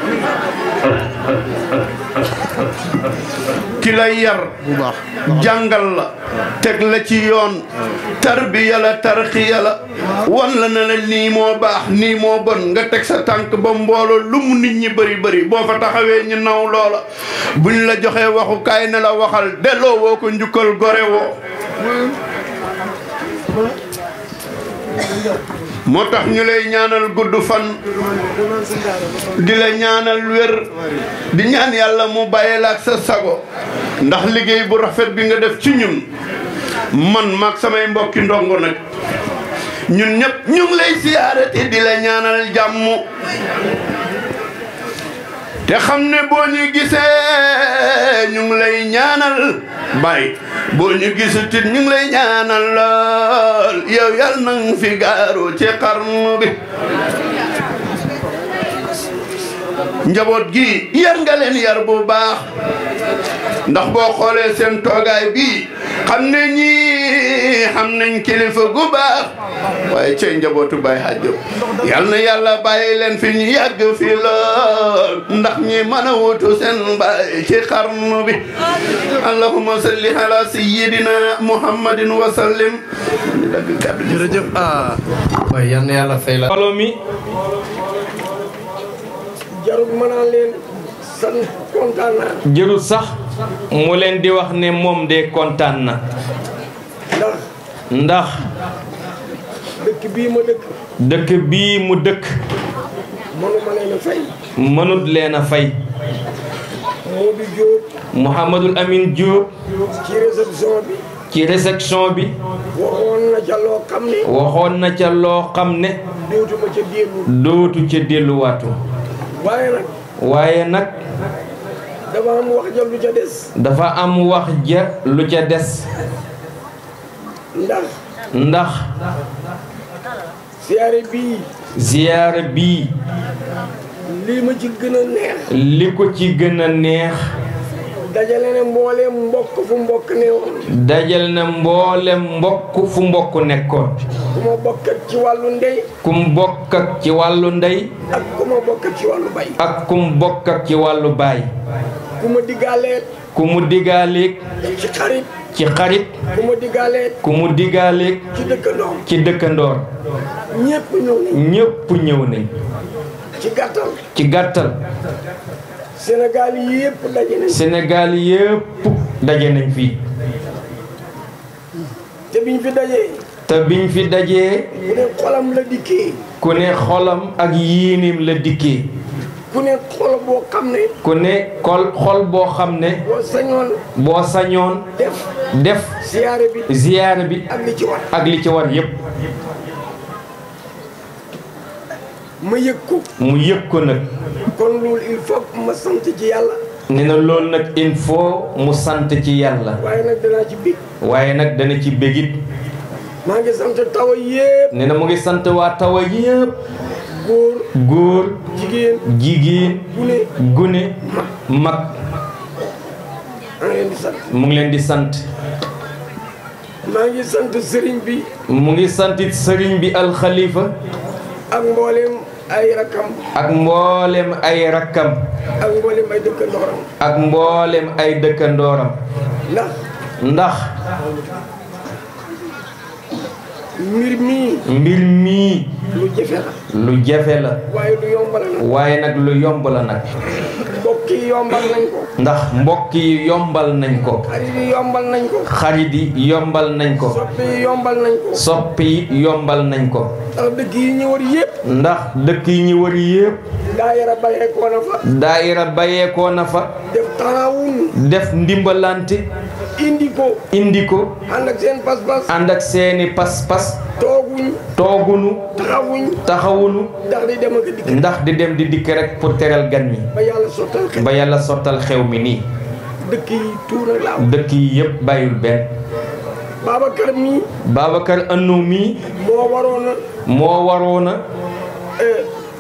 ki lay yar jàngal la teg la ci yoon tarbiya la tarxiya la wan la ne la nii moo baax nii moo bon nga teg sa tànk ba mbooloo lu mu nit ñi bëri bëri boo fa taxawee ñu naw loola buñ la joxee waxukaay ne la waxal delloo woo ko njukkal gore woo moo tax ñu lay ñaanal gudd fan di la ñaanal wér di ñaan yàlla mu bàyyi la ak sa sago ndax liggéey bu rafet bi nga def ci ñun man maag samay mbokki ndongo nag ñun ñëpp ñu ngi lay siyaare te di la ñaanal jàmm te xam ne boo ñu gisee ñu ngi lay ñaanal bay boo ñu gisutit ñu ngi lay ñaanal lool yow yal nang fi gaaru ci xarnu bi njaboot gi yar nga leen yar bu baax ndax boo xoolee seen toogaay bi xam ne ñii xam nañ kilifa gu baax waaye cey njabootu Baye Hadj yal na yàlla bàyyi leen fi ñu yàgg fi lool ndax ñi mën a wutu seen baay ci xarnu bi allahumma salli ala sayyidina muhammadin wa sallim jërëjëf ah waaye yal na yàlla fay la mbooloo mi jarul mën naa leen sant kontaan naa jërul sax mu leen di wax ne moom de kontaan na ndax ndax dëkk bii ma dëkk dëkk bii mu dëkk mënuma leen a fay mënut leen a fay Modou Diop Mouhamadul Amin Diop ci réception bi ci réception bi waxoon na ca loo xam ne waxoon na ca loo xam ne dootuma ca dellu dootu ca delluwaatu waaye nag waaye nag dama am wax ja lu ca des dafa am wax ja lu ca des ndax ndax siyaare bii ziyaara bii lii ma ci gën a neex li ko ci gën a neex dajale ne mbooleem mbokk fu mbokk ne woon dajal na mboolem mbokk fu mbokk nekkoon ku ma bokkat ci wàllu ndey kum bokk ak ci wàllu ndey ak ku ma bokkat ci wàllu bay ak kum bokk ak ci wàllu baay ku ma diggaaleet ku mu digaaleeg ci xarit ci xarit ku ma diggaaleet ku mu digaaleeg ci dëkkandoom ci dëkkandoor ñépp ñëw nañ ñépp ñëw nañ ci gàttal ci gàttal Sénégal yépp daje nañ Sénégal yépp daje nañ fii te biñ fi dajee te biñ fi dajee ku ne xolam la dikkee ku ne xolam ak yiinim la dikkee ku ne xol boo xam ne ku ne xol xol boo xam ne boo sañoon boo sañoon def def siyaare bi ziyaara bi ak li ci war ak li ci war yépp ma yëg ko mu yëg ko nag kon loolu il faut que ma sant ci yàlla ne na loolu nag il faut mu sant ci yàlla waaye nag danaa ci bég waaye nag dana ci bégit maa ngi sant tawa yépp ne na mu ngi sant waa tawa yépp góor góor jigéen jigéen gune gune mag maa ngi leen di sant mu ngi leen di sant maa ngi sant sëriñ bi mu ngi santit sëriñ bi alxalifa ak mboolem ay rakam ak mboolem ay rakkam ak mboolem ay dëkkandooram ak mboolem ay dëkkandooram ndax ndax mbir mii mbir mii lu jafe la lu jafe la waaye lu yomb la nag waaye nag lu yomb la nag mbokk yi yombal nañ ko ndax mbokk yi yombal nañ ko xarit yi yombal nañ ko xarit yi yombal nañ ko soppi yi yombal nañ ko soppi yi yombal nañ ko ndax dëkk yi ñu war yépp ndax dëkk yi ñu wër yépp daayira bayeekoo na fa daayira bayeekoo na fa def taawun def ndimbalante indi ko indi ko ànd ak seen pas-pas ànd ak seeni pas-pas tooguñ toogunu taxawuñ taxawunu ndax di dem ak a dikk ndax di dem di dikk rek pour teral gan mi ba yàlla sottal xel ba yàlla sottal xew mi nii dëkk yi tuur ak laaw dëkk yi yépp bàyyul benn Babacar mii Babacar Annou mii moo waroon a moo waroon a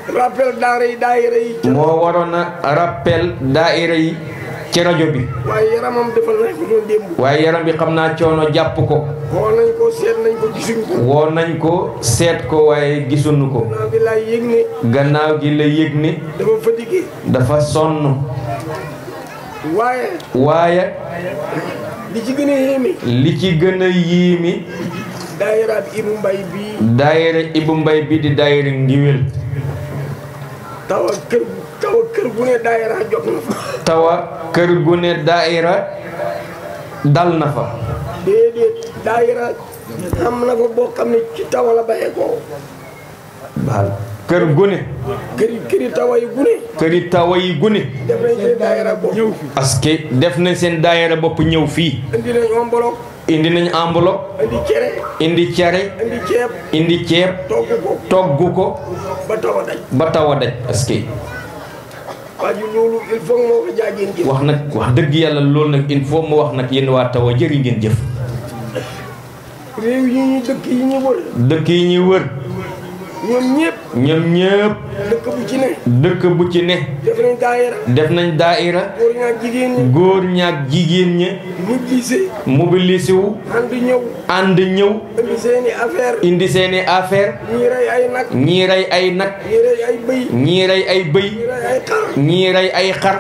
rappel daara yi daayira yi ca moo waroon a rappel daayira yi ci rajo bi waaye yaramam defal nañ ko doon démb waaye yaram bi xam naa coono jàpp ko xool nañ ko seet nañ ko gisuñ ko woo nañ ko seet ko waaye gisuñu ko naa bi laay yëg ne gannaaw gi la yëg ni dafa fatigué dafa sonn waaye waaye li ci gën a yéeme li ci gën a yiimi daayira bi Ibu Mbay bii daayira Ibu Mbay bi di daayira ngiwél taw ak kër taw ak kër gu ne daayira jot na fa tawa kër gu ne daayira dal na fa déedéet daayira am na fa boo xam ne ci taw la baxee ko baal kër gu ne këri këri tawa yi gu ne këri tawa yi gu ne def nañ seen daayira bopp ñëw fi parce que def nañ seen daayira bopp ñëw fii indi nañ enveloppe indi nañ enveloppe indi cere indi cere indi ceeb indi ceeb togg ko togg ko ba taw a daj ba taw a daj parce que waa ji loolu il faut moo ko jaageen jëf wax nag wax dëgg yàlla loolu nag il faut mu wax nag yéen waa tawa jëri ngeen jëf réew yi ñu dëkk yi ñu wër dëkk yi ñuy wër ñoom ñëpp ñoom ñëpp dëkk bu ci ne dëkk bu ci ne def nañ daayira def nañ daayira góor ñaak jigéen ñi góor ñaak jigéen ña ñu gisee mobilisé wu ànd ñëw ànd ñëw indi seeni affaire indi seeni affaire ñii rey ay nag ñii rey ay nag ñii rey ay bëy ñii rey ay bëy ñii rey ay xar ñii rey ay xar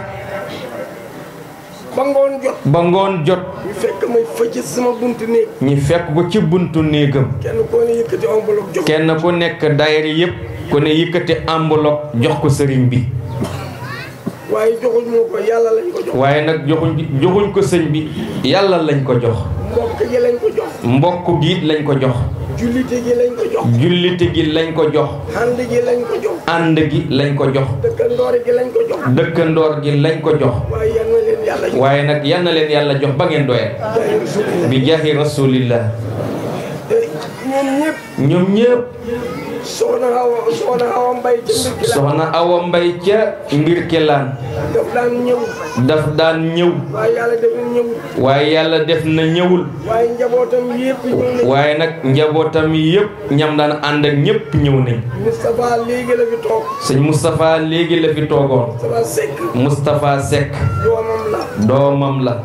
ba ngoon jot ba ngoon jot ñu fekk may fëcc sama buntu néeg ñi fekk ko ci buntu néegam kenn koo ne yëkkati enveloppe jox kenn ku nekk daayira yépp ku ne yëkkati enveloppe jox ko sëriñ bi waaye joxuñ moo ko yàlla lañ ko jox waaye nag joxuñ joxuñ ko sëñ bi yàlla lañ ko jox mbokk gi lañ ko jox mbokk gi lañ ko jox jullite gi lañ ko jox jullite gi lañ ko jox ànd gi lañ ko jox ànd gi lañ ko jox dëkkandoor gi lañ ko jox dëkkandoor gi lañ ko jox waaye yal na leen yàlla jox waaye nag yal na leen yàlla jox ba ngeen doyal jaay rasulillah bi jaahi rasulillah te ñoom ñëpp ñoom ñëpp soxna Awa soxna Awa Mbay ca mbir ki la soxna Awa Mbay ca mbir kelaan daf daan ñëw daf daan ñëw waaye yàlla def na ñëw waaye yàlla def na ñëwul waaye njabootam yëpp ñëw nañ waaye nag njabootam yëpp ñam daan ànd ak ñëpp ñëw nañ Moustapha léegi la fi toog sëñ Moustapha léegi la fi toogoon Moustapha Seck Moustapha Seck doomam la doomam la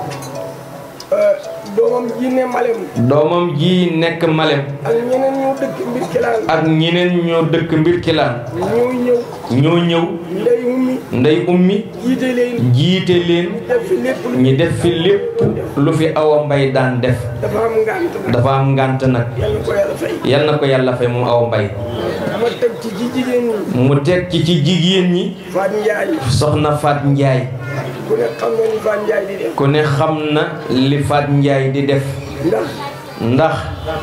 euh, doomam ji ne Malem doomam ji nekk Malem ak ñeneen ñoo dëkk mbir kilaan ak ñeneen ñoo dëkk mbir kilaan ñoo ñëw ñoo ñëw ndey ummi ndey ummi jiite leen jiite leen def fi lépp lu ñi def fi lépp lu fi Awa Mbay daan def dafa am ngànt nag dafa am ngànt nag yàlla ko yàlla fay yal na ko yàlla fay moom Awa Mbay ma teg ci ci jigéen ñi mu teg ci ci jigéen ñi Faat Njaay soxna Faat Njaay ku ne xam na ni Faat Njaay di def ku ne xam na li Faat Njaay di def ndax ndax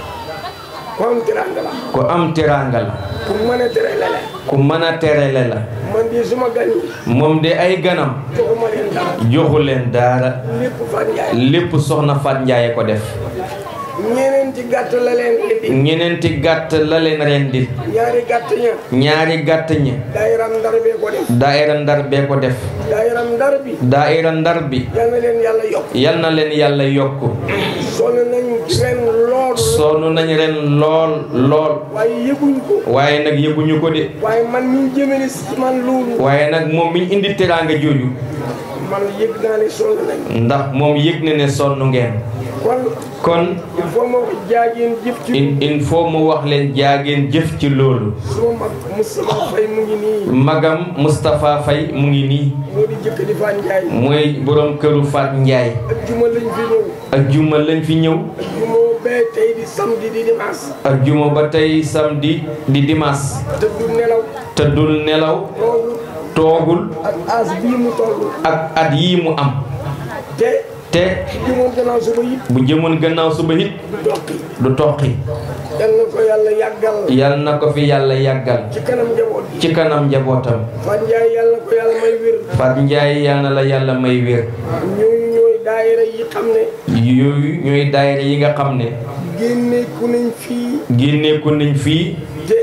ku am teraanga la ku am teraanga la ku mën a tere lele ku mën a terele la man di suma gan yi moom de ay ganam joxuma leen dara joxu leen daara lépp Faat Njaay lépp soxna Faat Njaay ko def ñeneen ci gàtt la leen indi ñeneenti gàtt la leen rendil ñaari gàtt ña ñaari gàtt ñi daayiram ndar bee ko def daayira ndar bee ko def daayiram ndar bi daayira ndar bi yal na leen yàlla yokk yal na leen yàlla yokk sonn nañu ren lool sonn nañ ren lool lool waaye yëguñ ko waaye nag yëguñu ko de waaye man mi jëmale si man loolu waaye nag moom miñ indi teraanga jooju man yëg naa ne sonn nañ ndax moom yëg na ne sonn ngeen kon kon il faut ma ko jaageen jëf ci il il faut mu wax leen jaageen jëf ci loolu suma mag Moustapha Faye mu ngi nii magam Moustapha Faye mu ngi nii moo di jëkk di Faat Njaay mooy borom këru Faat Njaay ak juma lañ fi ñëw ak juma lañ fi ñëw ak juma bee tey di samedi di dimanche ak juma ba tey samedi di dimanche te du nelaw tëddul nelaw loolu toogul ak as bii mu toll ak at yii mu am te te jëmoon gannaaw suba yit bu jëmoon gannaaw suba it du dokki du toqi yal na ko yàlla yàggal yal na ko fi yàlla yàggal ci kanam njaboot gi ci kanam njabootam Faat Njaay yàlla na ko yàlla may wér Faat Njaay yal na la yàlla may wér ñooñu ñooy daayira yi xam ne yooyu ñooy daayira yi nga xam ne génneeku nañ fii génneeku nañ fii te ay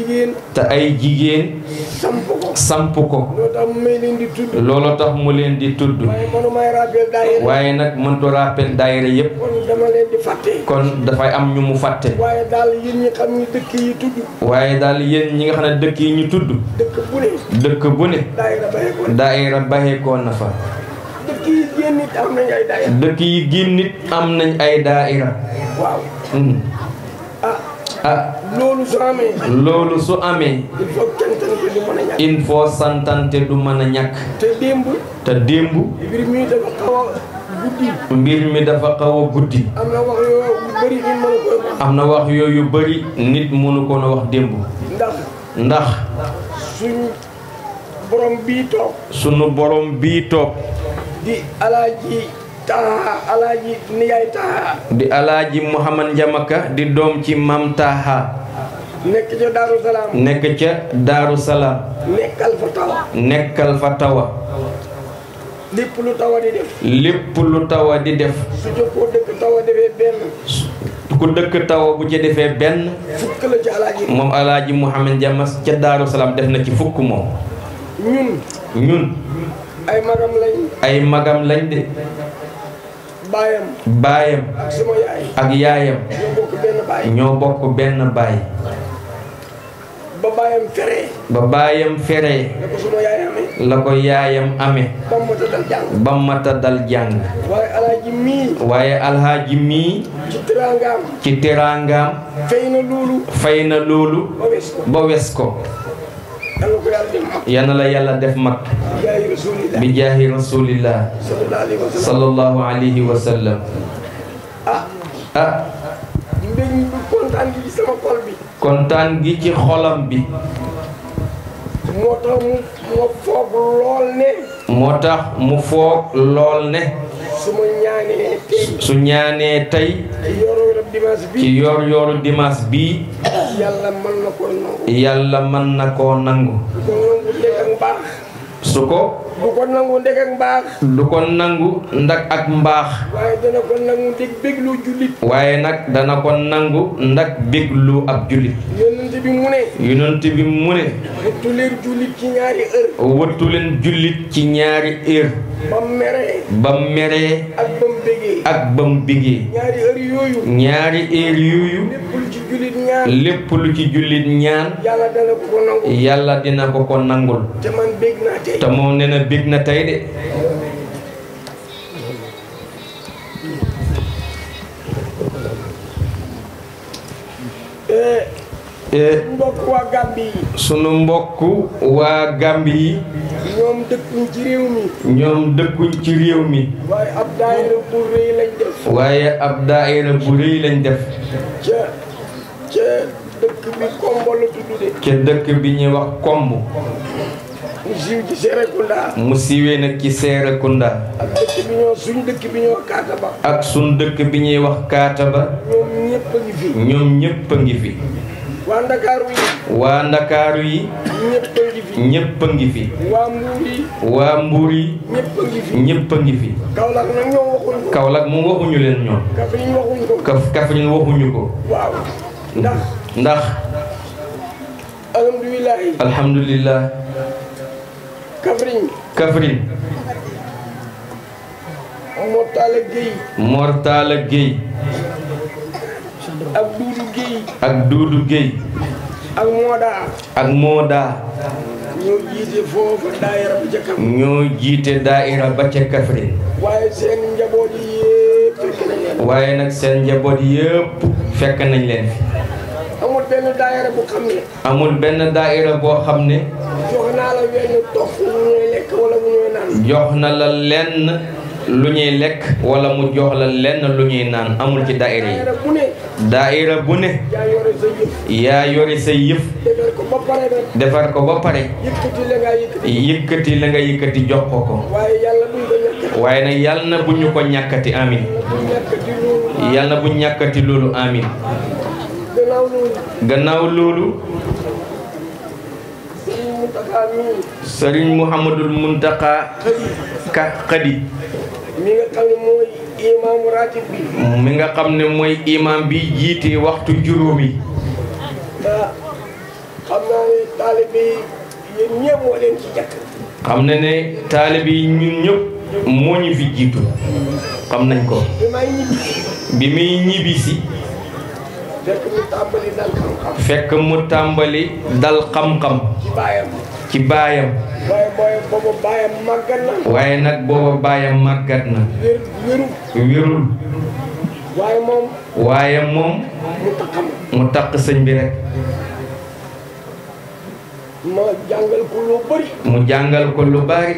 jigéen te ay jigéen samp ko samp ko loo tax mu may leen di tudd loolu tax mu leen di tudd waaye manu may rappel daayira waaye nag mëntu rappel daayira yépp kon dama leen di fàtte kon dafay am ñu mu fàtte waaye daal yéen ñi xam ni dëkk yi tudd waaye daal yéen ñi nga xam ne dëkk yi ñu tudd dëkk bu ne dëkk bu ne daayira baye ko daayira baxeekoo na fa dëkk yi génn nit am nañ ay daayira dëkk yi génn nit am nañ ay daayira waaw Hmm. ah ah loolu su amee loolu su amee il faut cantante du mën a ñàkk il faut santante du mën a ñàkk te démb te démb mbir mi dafa xaw a guddi mbir mi dafa xaw a guddi am na wax yoo yu bëri ñu mën a koy wax am na wax yooyu bari nit mënu ko na wax démb ndax ndax suñ borom bii toog sunu borom bii toog di alaaji taha alaaji niyaay taha di alaaji Muhammad Njamaka di doom ci Mam Taha nekk ca Daaru Salaam nekk ca Daaru Salaam nekkal fa taw nekkal fa tawa lépp lu taw a di def lépp lu tawa di def su jokkoo dëkk taw a defee benn ku dëkk tawa bu ci defee benn fukk la ci alaaji moom alaaji Muhammad Njamas ca Daaru Salaam def na ci fukk moom ñun ñun ay magam lañ ay magam lañ de baayam baayam ak sama yaay ak yaayam ñoo bokk benn baay ñoo bokk benn baay ba baayam feree ba baayam feree da ko sama yaay amee la ko yaayam amee ba mu mata dal jàng ba mata dal jàng waaye alaaji mii waaye alhaaji mii ci teraangaam ci teraangaam fay na loolu fay na loolu ba wes ko ba wes ko yàlla ko yàlla def mag yal na la yàlla def mag yaay rasulillah bi jaahi rasulillah sallallahu alayhi wa sallam sallallahu alayhi wa sallam ah ah mbég mi bu kontaan gi ci sama xol bi kontaan gi ci xolam bi moo tax mu ma foog lool ne moo tax mu foog lool ne su ma ñaanee tey su ñaanee tey ci yoru rab dimanche bi ci yor yoru dimanche bii yàlla mën na ko nangu yàlla mën na koo nangu du ko nangu ndek ak mbaax su ko du ko nangu ndek ak mbaax du ko nangu ndak ak mbaax waaye dana ko nangu ndek béglu jullit waaye nag dana ko nangu ndak béglu ab jullit yonent bi mu ne yonent bi mu ne wuttu leen jullit ci ñaari heure wëttu leen jullit ci ñaari heure ba meree ba meree ak ba mu bégee ak ba mu bigee ñaari heure yooyu ñaari heure yooyu lépp lu ci jullit ñaan lépp lu ci jullit ñaan yàlla dana ko ko nangu yàlla dina ko ko nangul te man bég naa tey te moom nee na bég na tey de Eh, Eh, mbokk waa Gàmbi yi sunu mbokk waa Gàmbi yi ñoom dëkkuñ ci réew mi ñoom dëkkuñ ci réew mi waaye ab daayira bu rëy lañ def waaye ab daayira bu rëy lañ def ca ca dëkk bi Kombo la tudd de ca dëkk bi ñuy wax komb mu siiw ci Serekunda mu siiwee nag ci Seerekunda ak dëkk bi ñoo suñ dëkk bi ñoo kaata ba ak sun dëkk bi ñuy wax Kaataba ñoom ñëpp a ngi fi ñoom ñépp a ngi fi waa Ndakaaru yi waa Ndakaaru yi ñëpp a ngi fi ñépp a ngi fi waa Mbuur yi waa Mbuur yi ñëpp a ngi fi ñépp a ngi fi Kaolack nag ñoom waxuñ ko Kaolack moom waxuñu leen ñoom Kaffrine waxuñ ko Kaf Kaffrine waxuñu ko waaw ndax ndax alhamdulilahi alhamdulillah Kaffrine Kaffrine moo taala Guèye Mortala Gueye ak Duudu Guèye ak Duudu Gueye ak Mooda ak Mooda ñoo jiite foofu daayira bi ca kam ñoo jiite daaira ba ca Kaffrine waaye seen njaboot yi yëpp fekk nañ leen waaye nag seen njaboot yëpp fekk nañ leen fi amul benn daayira bu xam ne amul benn daaira boo xam ne jox naa la wenn tox bu ñuy lekk wala bu ñuy naan jox na la lenn lu ñuy lekk wala mu jox la lenn lu ñuy naan amul ci daaira yi daayira bu ne daaira bu ne yaa yore sa yëf yaa yore say yëf defar ko ba pare nag defar ko ba pare yëkkati la ngaa yëkkati yëkkati la nga yëkkati jox ko ko waaye yàlla buñ ko ñàkkati waaye nag yàlla na bu ñu ko ñàkkati amin buñ ñàkkati loolu yàlla na bu ñàkkati loolu amin gannaaw loolu gannaaw loolu Sëriñ Mountakha mii sëriñ Muhammadul Muntaka ka xadi mi nga xam ne mooy imaamu ratib bi mi nga xam ne mooy imam bi jiite waxtu juróomi ah xam taalibe yi yéen ñëpp moo leen ci jàkk xam na ne taalib yi ñun ñëpp moo ñu fi jiitu xam nañ ko bi may ñibbi bi muy ñibbisi fekk mu tàmbali dal xam-xam fekk mu tàmbali dal xam-xam ci baayam ci baayam waaye booy boobu baayam màggat na waaye nag booba baayam màggat na wér wéru wérul waaye moom waaye moom mu taxam mu takk sëñ bi rek ma jàngal ko lu bëri mu jàngal ko lu bari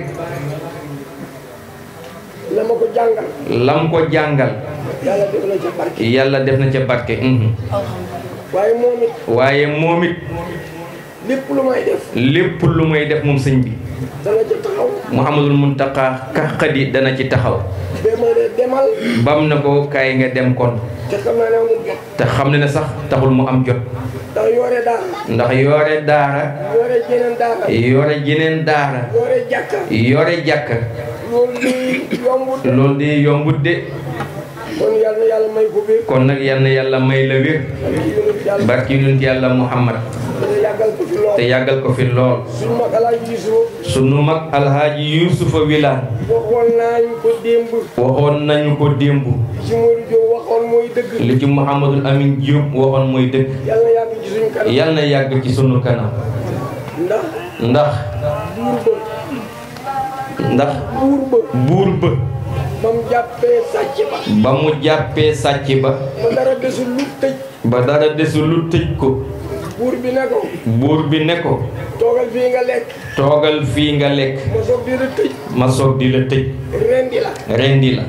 la ma ko jàngal lam ko jàngal yàlla def na ci barke yàlla def na ca barke mhm. waaye moom it waaye moom it lépp lu may def lépp lu muy def moom sëñ bi dana ci taxaw Muhammadul Muntaqa kaqadi dana ci taxaw ba ma ne demal bam na ko kaay nga dem kon te xam naa ne amul jot te xam ne ne sax taxul mu am jot ndax yore daara ndax yore daara yore jeneen daara yore jeneen daara yore jàkka yore jàkka loolu li yombut loolu di yombut de kon yàlla na yàlla may ko wér kon nag yal na yàlla may la wér ak yonent yàlla barki yonent yàlla Muhammad dana yàggal ko fi lool te yàggal ko fi lool suñu mag alaaji Yuusuf sunu mag alhaaji Yuusufa Wilane waxoon naa ñu ko démb waxoon nañu ko démb ci Modou Diop waxoon mooy dëgg li ci Mouhamadul Amin Diop waxoon mooy dëgg yàlla na yàgg ci suñu kanam yal na yàgg ci sunu kanam ndax ndax buur ba ndax buur ba buur ba ba mu jàppee sàcc ba ba mu jàppee sàcc ba ba dara desul lu tëj ba dara desul lu tëj ko buur bi ne ko buur bi ne ko toogal fii nga lekk toogal fii nga lekk ma soog di la tëj ma soog di la tëj rendi la rendi la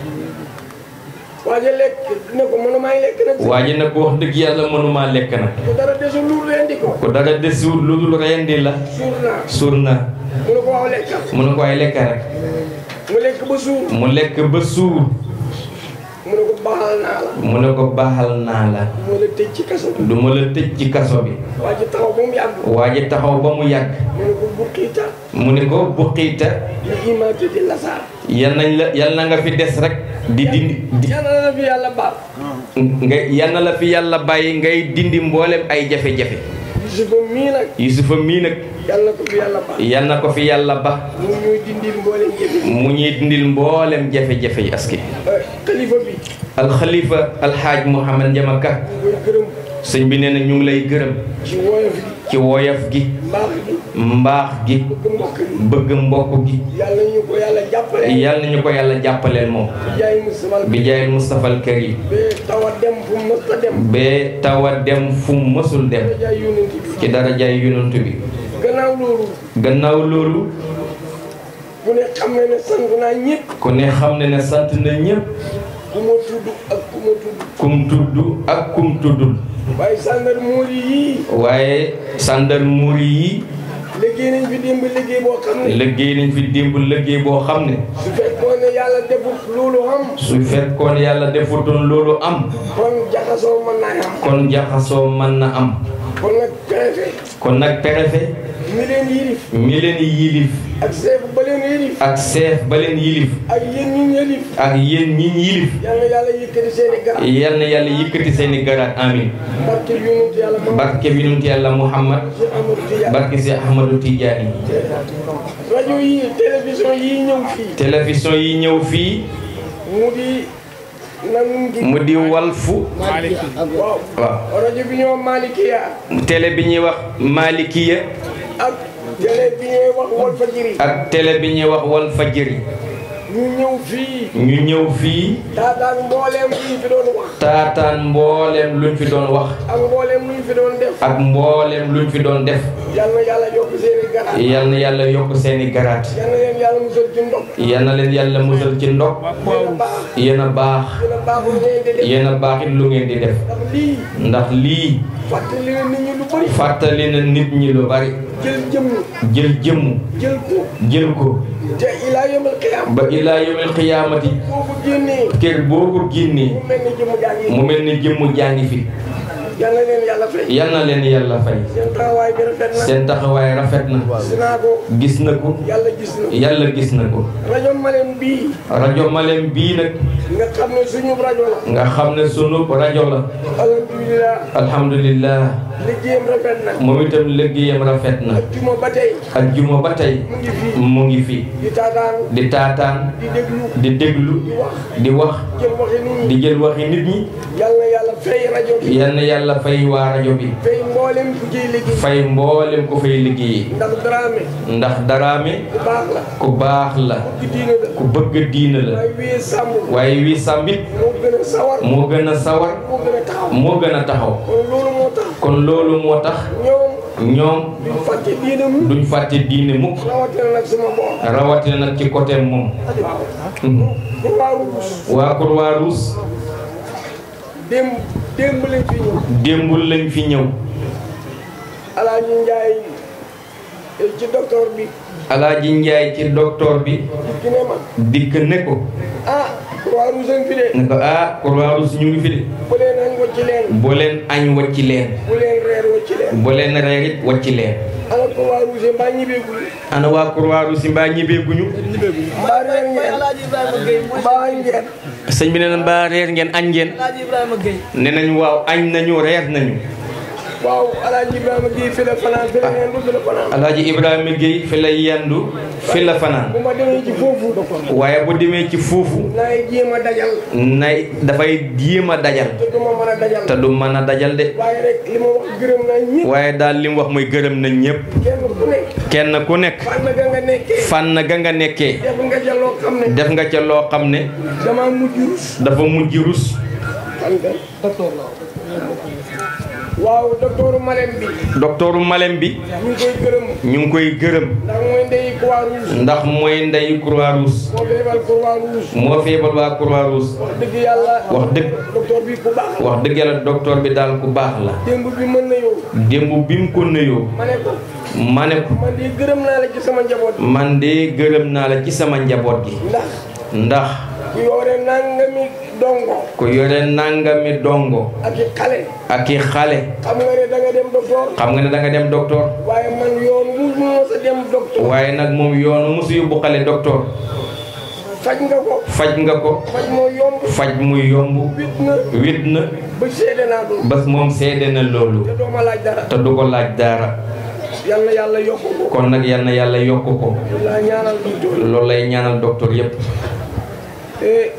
waaye lekk ne ko mënu may lekk nag waa ji nag wax dëgg yàlla mënumaa lekk nag bu dara desul lu rendi ko ku dara desul lu dul rendi la suur naa suur na mu ne ko waaw lekkal mu ne ko ay lekk rek mu lekk ba suur mu lekk ba suur mu ne ko baaxal naa la mu ne ko baaxal naa la mu la tëj ci kaso bi du ma la tëj ci kaso bi waa ji taxaw ba mu yàgg waa ji taxaw ba mu yàgg mu ne ko bu xiita mu ne ko bu xiita li imaate di lasaar yal nañ la yal na nga fi des rek di dindi di yàlla na la fi yàlla baal nga yal na la fi yàlla bàyyi ngay dindi mboolem ay jafe-jafe Yusufa mii nag Yusufa mii nag yàlla ko fi yàlla baal yal na ko fi yàlla ba mu ñuy dindil mboolem jëfe mu ñuy dindil mboolem jafe-jafe yi aski xalifa bi alxalifa alxaaj Mouhamad Njamaka ñu koy gërëm sëñ bi nee na ñu ngi lay gërëm ci woyof gi ci woyof gi mbaax gi mbaax gi bëgg mbokk gi bëgg mbokk gi yàlla ñu ko yàlla jàppale yal na ñu ko yàlla jàppaleel moom jaay Mustafa bi jaayil Moustapha al Karim ba tawa dem fu mu mës a dem ba tawa dem fu mu mësul dem jaay yonent bi ci darajaay yonent bi gannaaw loolu gannaaw loolu ku ne xam ne ne sant naa ñëpp ku ne xam ne ne sant na ñëpp ku ma tudd ak ku ma tudd kum tudd ak kum tuddul waaye gendarmerie yii waaye gendarmerie yi liggéey nañ fi démb liggéey boo xam ne liggéey nañ fi démb liggéey boo xam ne su fekkoon ne yàlla defut loolu am su fekkoon yàlla defutoon loolu am kon jaxasoo mën naa am kon jaxasoo mën na am kon nag préfet kon nag préfet mi leen yilif mi leen yilif ak chef ba leen yilif ak chef ba leen yilif ak yéen ñi yilif ak yéen ñi yilif yàlla yàlla yëkkati seeni garab yal na yàlla yëkkati seeni garaat amin barke yonent yàlla ma barke bi yonent yàlla Muhammad ci Amadou Tidiane barke si Ahmadou Tidiane rajo yi télévision yi ñëw fii télévision yi ñëw fii mu di nan ngi mu di walfu waaw waaw rajo bi ñoo Malikiya télé bi ñuy wax Malikiya ak télé bi ñuy wax Walfadjri ak télé bi ñuy wax Walfajri ñu ñëw fii ñu ñëw fii taataan mbooleem luñ fi doon wax taataan mbooleem luñ fi doon wax ak mbooleem luñ fi doon def ak mbooleem luñ fi doon def yal na yàlla yokk seeni garab yal na yàlla yokk seeni garaat yal na leen yàlla musal ci ndox yal na leen yàlla musal ci ndox yéen a baax yéen a baax yéen a baaxul ngeen di def yéen a baax it lu ngeen di def ndax lii ndax lii fàttali na nit ñi lu bëri fàttali na nit ñi lu bari jël jëmm jël jëmm jël ko jël ko te ilaa yomal qiyaam ba ilaa yawmil qiyaamati boo ko génnee kër boo ko génnee mu mel ni jëmm jaa ngi mu mel ni jëmm jaa ngi fi yal na leen yàlla fay yal na leen yàlla fay seen taxawaay bi rafet na seen taxawaay rafet na dinaa ko gis na ko yàlla gis na yàlla gis na ko rajo Malem bii rajo Malem bii nag nga xam ne suñu rajo la nga xam ne sunu rajo la alhamdulilah alhamdulillah liggéeyam rafet na moom itam liggéeyam rafet na juma ba tey ak juma ba tey mu ngi fii mu ngi fi di taataan di taataan di déglu di déglu di wax jël waxi nit ñi di jël waxi nit ñi yal na yàlla fay rajo bi yal na yàlla fay waa rajo bi fay mboolem ku ciy liggéey fay mboolem ko fay liggéey ndax Dramé ndax daraame ku baax la ku baax la ku diine la ku bëgg diina la waaye wii sàmm waaye wi sàmbit moo gën a sawar moo gën a sawar moo gën a taxaw moo gën a taxaw kon loolu moo tax kon loolu moo tax ñoom ñoom duñ fàtte diine mu duñ fàtte diine mukk rawatina nag sama boor rawatina nag ci côté moom pour waa ruus waa Croix-Rouge démb démb lañ fi ñëw démbul lañ fi ñëw alaaji njaay ci docteur bi alaaji njaay ci docteur bi ki ne ma dikk ne ko ah croix rouge a ngi fi de ne ko ah Croix-Rouge ñu ngi fi de bu leen añ wacci leen boo leen añ wacci leen bu leen reer wacci leen boo leen reer it wacci leen ala croix rouge mbaa ñibbeegul ana waa Croix-Rouge si mbaa ñibbeeguñu mbaa reer ngeen mbaa añ ngeen sëñ bi nee na mbaa reer ngeen añ ngeen ne nañ waaw añ nañu reer nañu waaw alaaji ibrahima gi fi la fanaan fi la yendu fi la fanaan alaaji Ibrahima Gueye fi la yendu fi la fanaan bu ma demee ci foofu waaye bu demee ci foofu naay jéem a dajal nay dafay jéem a dajal te du ma mën a dajal te du mën a dajal de waaye rek li ma wax gërëm naa ñëpp waaye daal li mu wax mooy gërëm na ñëpp kenn ku nekk kenn ku nekk fànn ga nga nekkee fànn ga nga nekkee def nga ca loo xam ne def nga ca loo xam ne dama mujj rus dafa mujj rus xam nga docteur la waaw docteur Malem bi docteuru Malem bi ñu ngi koy gërëm ñu ngi koy gërëm ndax mooy ndeyi croix rouge ndax mooy ndeyu Croix-Rouge moo feebal croix rouge moo feebal waa Croix-Rouge wax dëgg yàlla wax dëgg docteur bi ku baax wax dëgg yàlla docteur bi daal ku baax la démb bi mën na yow démb bi mu ko nuyoo ma ne ko ma ne ko man de gërëm naa la ci sama njaboot man de gërëm naa la ci sama njaboot gi ndax ndax ku yore nangami dongo ku yore nangami dongo ak i xale ak i xale xam nga ne da nga dem docteur xam nga ne da nga dem docteur waaye man yoon wu mu mos a dem docteur waaye nag moom yoonu mosu yóbbu xale docteur faj nga ko faj nga ko faj moo yomb faj muy yomb wit na wit na ba seede naa doon bas moom seede na loolu te doo ma laaj dara te du ko laaj dara yal na yàlla yokk ko kon nag yal na yàlla yokk ko laa ñaanal docteur loolu lay ñaanal docteur yépp eh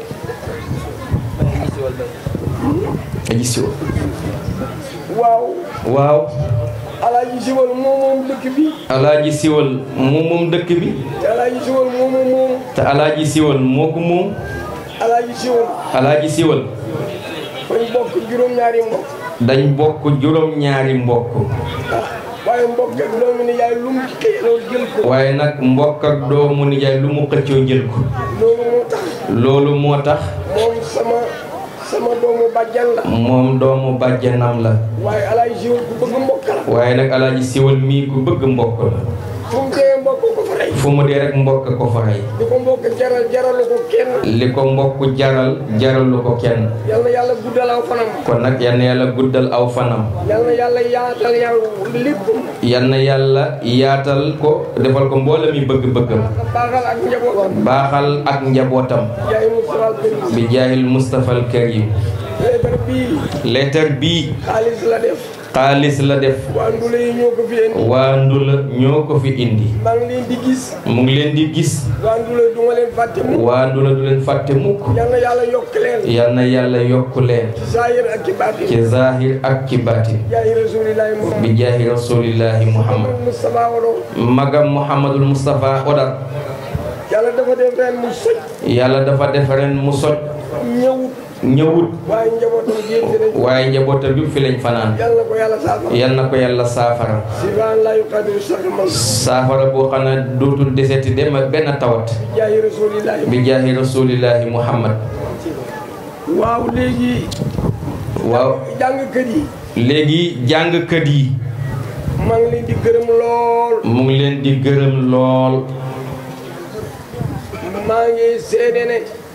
aji siwo waaw waaw alaaji siwal moom moom dëkk bi alaaji siwal moom moom dëkk bi te alaaji siwal moom moom moom te alaaji siwal moo ko moom alaaji siwal alaaji siwal fañ bokk juróom-ñaari mbokk dañ bokk juróom-ñaari mbokk ah waaye mbokk ak doomi ni yaay lu mu ci xëyaloo jël ko waaye nag mbokk ak doomu nijaay lu mu xëccoo jël ko loolu moo tax loolu moo tax moom sama sama doomu bàjjan la moom doomu bàjjanam la waaye alaaji siwal ku bëgg mbokk la waaye nag alaaji siwal mii ku bëgg mbokk la fu mu dee mbokk ko fa rey fu mu dee rek mbokk ko fa rey di ko mbokk jaral jaralu ko kenn li ko mbokk jaral jaralu ko kenn yal na yàlla guddal aw fanam kon nag yal na yàlla guddal aw fanam yal na yàlla yaatal yàlla lépp yal na yàlla yaatal ko defal ko mboolem mi bëgg-bëggam baaxal ak njabootam baaxal ak njabootam yaay Moustapha Karim bi jaahil Moustapha al Karim leetar bii leetar bii xaalis la def xaalis la def waa ndule yi ñoo ko fi indi waa Ndula ñoo ko fi indi maa ngi leen di gis mu ngi leen di gis waa ndule du ma leen fàtte mu waa Ndula du leen fàtte mukk yal na yàlla yokk leen yal na yàlla yokk leen ci saayir ak ci baatin ci zahir ak ci baatin yaay rasulillahi bi Muhammad jaahi rasulillahi muhammad Moustapha Wado magam muhammadul Moustapha Odar yàlla dafa def ren mu soj yàlla dafa def ren mu soj ñëwut ñëwut waaye njabootam gi yëpp dinañ waaye njabootam bi fi lañ fanaan yàlla ko yàlla saafara yal na ko yàlla saafara sibaan laa yuqadiru saqaman saafara boo xam ne dootul deseti dem ak benn tawat yaay rasulillahi bi jaahi rasulillahi muhammad waaw léegi waaw jàngkat yi léegi jàngkat yi maa ngi leen di gërëm lool mu ngi leen di gërëm lool maa ngi seede ne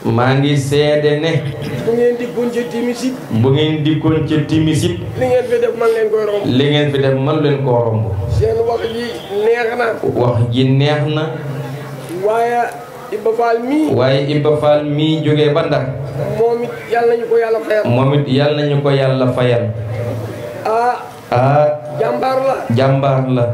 maa ngi seede ne bu ngeen dikkoon ci timis it bu ngeen dikkoon ca timis it li ngeen fi def man leen koy romb li ngeen fi def man leen koo romb seen wax ji neex na wax ji neex na waaye Ibba Fall mii waaye Ibba Fall mii jógee ba Ndar moom it yàlla nañu ko yàlla fayal moom it yàlla nañu ko yàlla fayal ah ah jàmbaar la jàmbaar la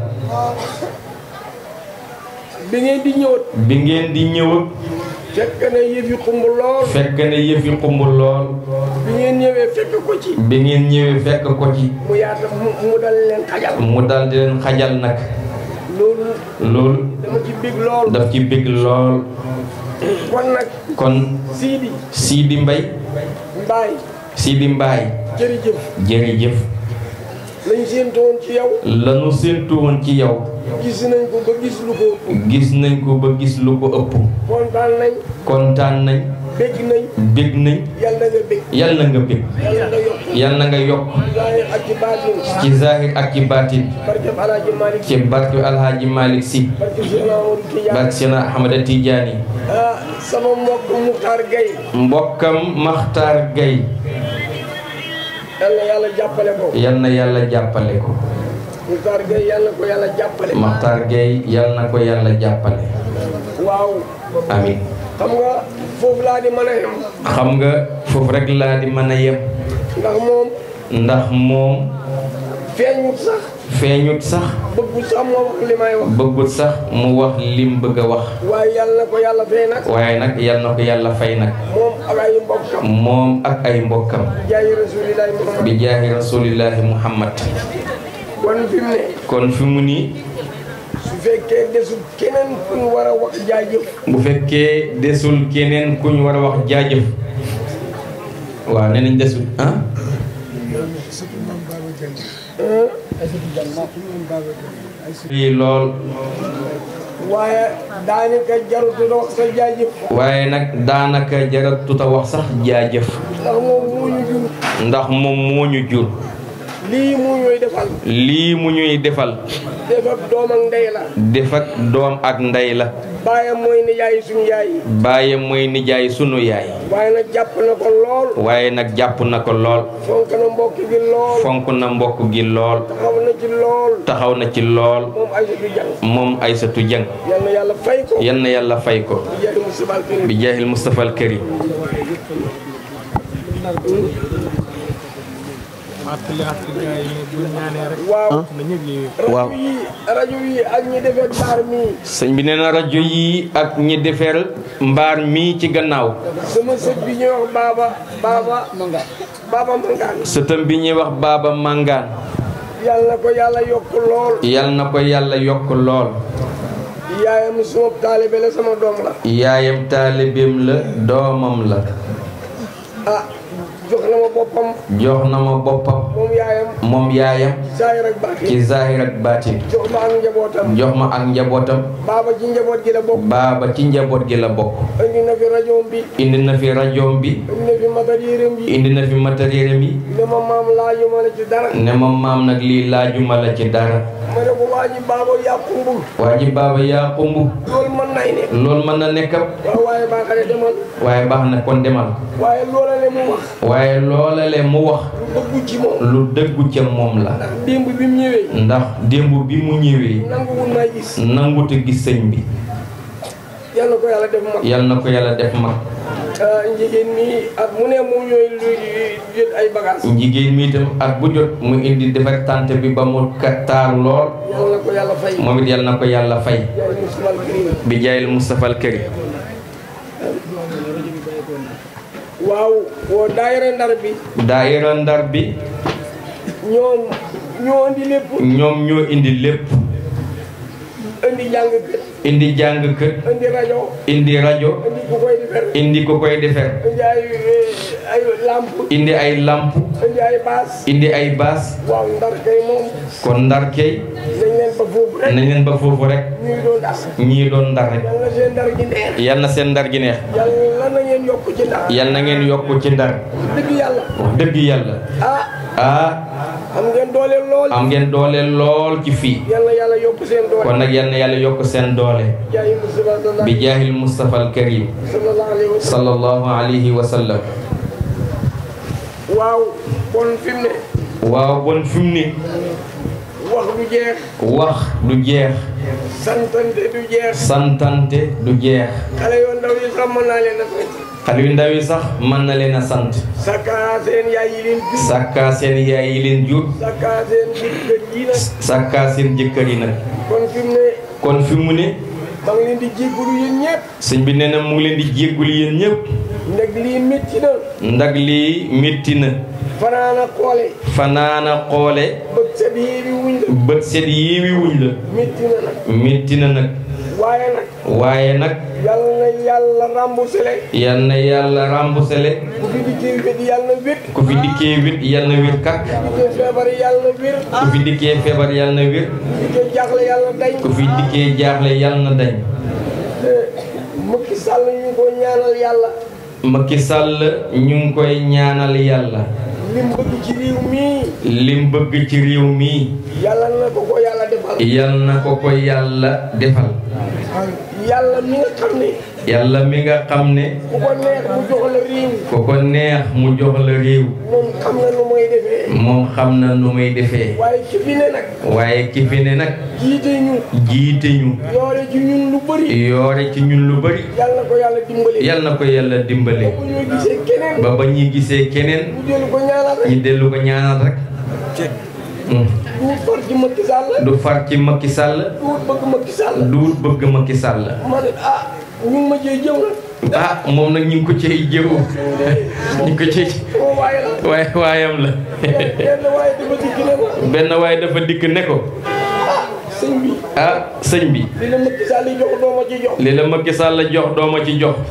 bi ngeen di ñëwat bi ngeen di ñëw fekk na yëf yi xumb lool fekk ne yëf yi xumb lool bi ngeen ñëwee fekk ko ci bi ngeen ñëwee fekk ko ci mu yaata mu mu dal leen xajal mu dal di leen xajal nag loolu loolu dama ci bég lool daf ci bég lool kon nag kon Sidi Sidi Mbay Mbaay Sidi Mbaay jërëjëf jërëjëf lañ séentoon ci yow lanu séentu woon ci yow gis nañ ko ba gis lu ko ëpp gis nañ ko ba gis lu ko ëpp kontaan nañ kontaan nañ bég nañ bég nañ yàlla nga bég yàlla na nga bég yàlla nga yokk yàlla na nga yokk zaahir ak ci baatin ci zahir ak ci baatin barkeb Alaaji Malick ci barke Alhaaji Malick Si barkeb Cheikh Amadou Tidiane barke Seena Ahmada Tijaani ah sama mbokk Muxtaar Gay mbokkam Maxtaar Gay yàlla yàlla jàppale ko yal na yàlla jàppale ko Muxtaar Gay yàlla ko yàlla jàppale Maxtaar Gay yal na ko yàlla jàppale waaw amin xam nga foofu laa di mën a yem xam nga foofu rek laa di mën a yem ndax moom ndax moom feeñut sax feeñut sax bëggu sax moo wax li may wax bëggut sax mu wax lim bëgg a wax waaye yàlla na ko yàlla fay nag waaye nag yal na ko yàlla fay nag moom ak ay mbokkam moom ak ay mbokkam jaayi rasulillahi muhammad bi jaahi rasulillahi muhammad kon fi mu ne kon fi mu nii su fekkee desul keneen ku ñu war a wax jaajëf bu fekkee desul keneen ku ñu war a wax jaajëf waaw nee nañ desul ah lii lool waaye daanaka jarutu la wax sa jaajëf waaye nag daanaka jaratuta wax sax jaajëf ndax moom moo ñu jur ndax moom moo ñu jur lii mu ñuy defal lii mu ñuy defal def ak doom ak ndey la def ak doom ak ndey la baayam mooy nijaay suñu yaay bàyyi mooy nijaay sunu yaay waaye nag jàpp na ko lool waaye nag jàpp na ko lool fonk na mbokk gi lool fonk na mbokk gi lool taxaw na ci lool taxaw na ci lool moom ay du jàng moom Aysatu Jeng yal na yàlla fay ko yal na yàlla fay ko jaay mu sibal kër bi jaahil Mustafa al Karim waaw waaw rajo yi rajo yi ak ñi defee baar mii sëñ bi nee na rajo yi ak ñi defar mbaar mii ci gannaaw sama sët bi ñuy wax baaba baaba baaba mangaan sëtam bi ñuy wax Baaba Màngaan yàlla na ko yàlla yokk lool yal na ko yàlla yokk lool yaayam suma taalibe la sama doom la yaayam taalibeem la doomam la ah jox na ma boppam jox na ma boppam moom yaayam moom yaayam saayir ak baax ci zahir ak baatin jox ma ak njabootam jox ma ak njabootam baaba ci njaboot gi la bokk baaba ci njaboot gi la bokk indi na fi rajoom bi indi na fi rajoom bi indi na fi matériel bi indi na fi matériel yi ne ma maam laaju ma la ci dara ne ma maam nag lii laajuma la ci dara ma ne ko waa ji baaba yaa kumbul waa ji baaba yaa xumb loolu mën nay ne loolu mën na nekkam waaw waaye baaxale demal waaye baax na kon demal waaye loola le mu wax waaye loolale mu wax lu bëggu ci moom lu dëggu ca moom la démb bi mu ñëwee ndax démb bi mu ñëwee nanguwul may gis nanguta gis sëñ bi yal na ko yàlla def mag yal na ko yàlla def mag ah, njigéen mi at mu ne mu ñooy lu jël ay bagage jigéen mi itam at bu jot mu indi defar tànt bi ba mu ka- taaru lool yal na ko yàlla fay moom it yal na ko yàlla fay yaay musimal kirim bi jaayil Mustafa al Karim waaw woo daayira ndar bi daayira ndar bi ñoom ñoo indi lépp ñoom ñoo indi lépp indi jàng kër indi jàng kër indi rajo indi rajo indi ku koy defar indi ko koy defar indi ay eh, ay lamp indi ay lamp indi ay baas indi ay baas waaw ndar kay moom kon ndar kay nañ leen ba foofu rek nañ leen ba foofu rek ñuy doon das ñii doon ndar rek yal na seen ndar gi neex yal na seen ndar gi neex yàlla na ngeen yokk ci ndar yal na ngeen yokk ci ndar dëgg yàlla wax dëgg yàlla ah ah am ngeen doole lool am ngeen doole lool ci fii yal na yàlla yokk seen doole kon nag yal na yàlla yokk seen doole jaayi Mustafa sallallahu bi jaahil Mustafa al Karim sallallahu alayhi wa sallam sallallahu alayhi wa sallam waaw bon fi mu ne waaw bon fi mu ne wax du jeex wax du jeex santante du jeex santante du jeex xale yoo ndaw yi sax mën naa leen a fekk xale yu ndaw yi sax mën na leen a sant sakkaa seen yaay yi leen jur sàkkaa seen yaay yi leen jur sakkaa seen jëkkër yi nag sàkkaa seen jëkkër yi nag kon fi mu ne kon fi mu ne maa ngi leen di jéggalu yéen ñëpp sëñ bi nee na mu ngi leen di jéggul yéen ñëpp ndeg lii métti na ndax lii métti na fanaana xoole fanaana xoole bët set yii bi wuñ la bët set yiiwi wuñ la métti na nag métti na nag waaye nag waaye nag yàlla na yàlla remboursé le yal na yàlla remboursé ku fi dikkee wét yàlla na wét ku fi dikkee wét yal na wér kak dikkee feebar yàlla na wér ku fi dikkee feebar yal na wér dikkee jaaxle yàlla dañ ku fi dikkee jaaxle yal na dañ Macky Sall ñu ngi ko ñaanal yàlla Macky Sall ñu ngi koy ñaanal yàlla lim bëgg ci réew mii lim bëgg ci réew mi yàlla na ko ko yàlla defal yal na ko ko yàlla defal yàlla mi nga xam ne yàlla mi nga xam ne ku ko neex mu jox la réew ku ko neex mu jox la réew moom xam na nu mooy defee moom xam na nu muy defee waaye ci fi ne nag waaye ki fi ne nag jiite ñu jiite ñu yoore ci ñun lu bëri yoore ci ñun lu bari yàlla na ko yàlla dimbali yal na ko yàlla dimbale bu ñu gisee keneen ba ba ñuy gisee keneen mu dellu ko ñaanal rek ñu dellu ko ñaanal rek Hmm. du far ci Macky Sall du far ci Macky Sall du bëgg Macky Sall du bëgg Macky Sall ma ne ah ñu ngi ma cee jëw nag ah moom nag ñu ngi ko cay jëw ñu ngi ko cay sama waaye la waaye waayam la benn waaye dafa dikk ne ma benn waaye dafa dikk ne ko ah sëñ bi ah sëñ bi li la Macky Sall yi jox doo ma ci jox li la Macky Sall jox doo ma ci jox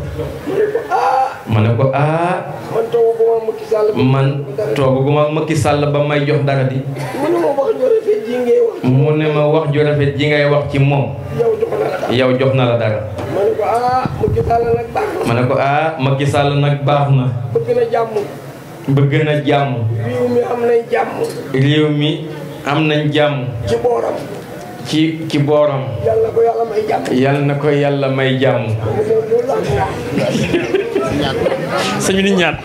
ma ne ko ah ma ne ko ah man taw ko ma Macky Sall man tooguma Macky Sall ba may jox dara di mu ne ma wax ju rafet ji ngay wax mu ne ma wax ju rafet ji ngay wax ci moom yow jox na la dara yow jox na la dara ma ne ko ah Macky Sall nag baax na ma ne ko ah Macky Sall nag baax na bëgg na jàmm bëgg na jàmm réew mi am nañ jàmm réew mi am nañ jàmm ci booram ci ci booram yàlla ko yàlla may jàmm yal na ko yàlla may jàmm mu ne loolu laa ko wax sëñ bi di ñaan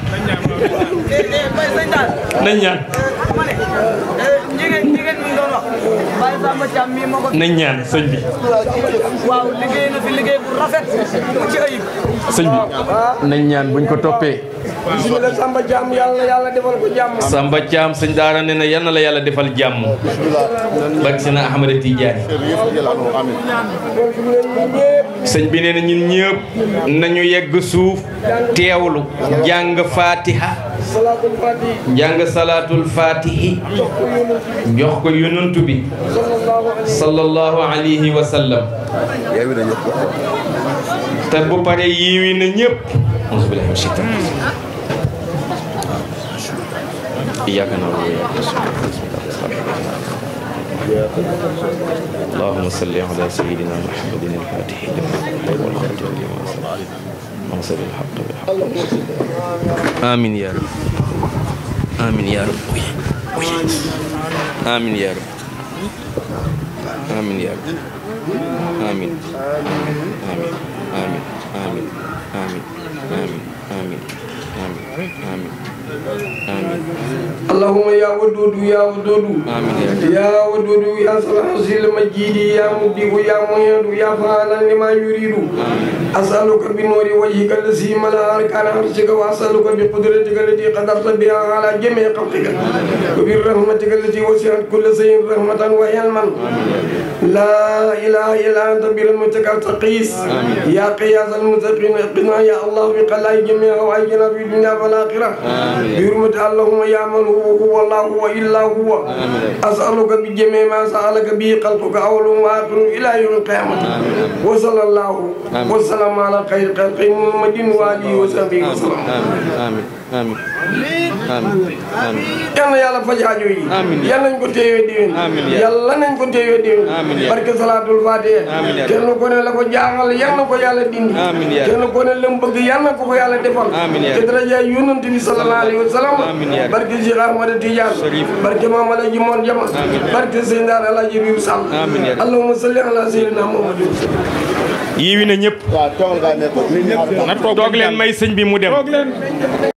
nañ ñaan jigéen jigéen mi doon wax Baye Samba Thiam mii moo ko nañ ñaan sëñ bi waaw liggéey na fi liggéey bu rafet bu ci ayib sëñ bi nañ ñaan buñ ko toppee bismillah Samba jàmm yàlla na yàlla defal ko jàmm Samba Thiam sëñ daara ne na yal na la yàlla defal jàmm barke si na Ahmada Tidiane kon fi mu ne ñun ñëpp sëñ bi nee na ñun ñëpp nañu yegg suuf teewlu jàng fatiha salaatul fati jàng salaatul fatihi jox ko yonent bi jox ko yonantu bi sallallahu alayhi sallallahu alayhi wa sallam te bu pare yiwi na ñëpp auzu billahi min shaytan iyyaka na'budu wa iyyaka nasta'in اللهم صل على سيدنا محمد الفاتح لما أغلق والخاتم لما سبق ناصر الحق بالحق آمين يا رب آمين يا رب آمين يا رب آمين يا رب آمين آمين آمين آمين آمين آمين آمين آمين آمين آمين اللهم يا ودود يا ودود آمين يا رب يا ودود يا صلاح المجيد يا مبدئ يا معيد يا فعالا لما يريد أسألك بنور وجهك الذي ملا أركان عرشك وأسألك بقدرتك التي قدرت بها على جميع خلقك وبرحمتك التي وسعت كل شيء رحمة وعلما لا إله إلا أنت برحمتك تقيس يا قياس المتقين قنا يا الله بقلاء جميع حوائجنا في الدنيا والآخرة بحرمة اللهم يا من هو هو الله هو إلا هو أسألك بجميع ما سألك به خلقك أول وآخر إلى يوم القيامة وصلى الله وسلم على خير خلق محمد وآله وصحبه وسلم آمين آمين آمين آمين yal na yàlla faj aajo yi Amiin. yal nañ ko téyee diwén Amiin yaa yàlla nañ ko téyee diwén Amiin yaa barke salaatul faatiha Amiin yaa kenn ko ne la ko jaaxal yal na ko yàlla dindi Amiin yaa kenn ko ne lam bëgg yal na ko ko yàlla defal Amiin yaa te daraja yonent bi sallallahu alayhi wa sallam Amiin yaa barke Cheikh Ahmada Tidiane Sharif. barke Maam Alaji Moon Jama Amiin. barke Seydina Alaaji Bibu Sall Amiin yaa allahumma salli ala sayyidina Muhammadin yiwi na ñëpp waaw toogal ngaa nekk nit ñi na toog leen may sëñ bi mu dem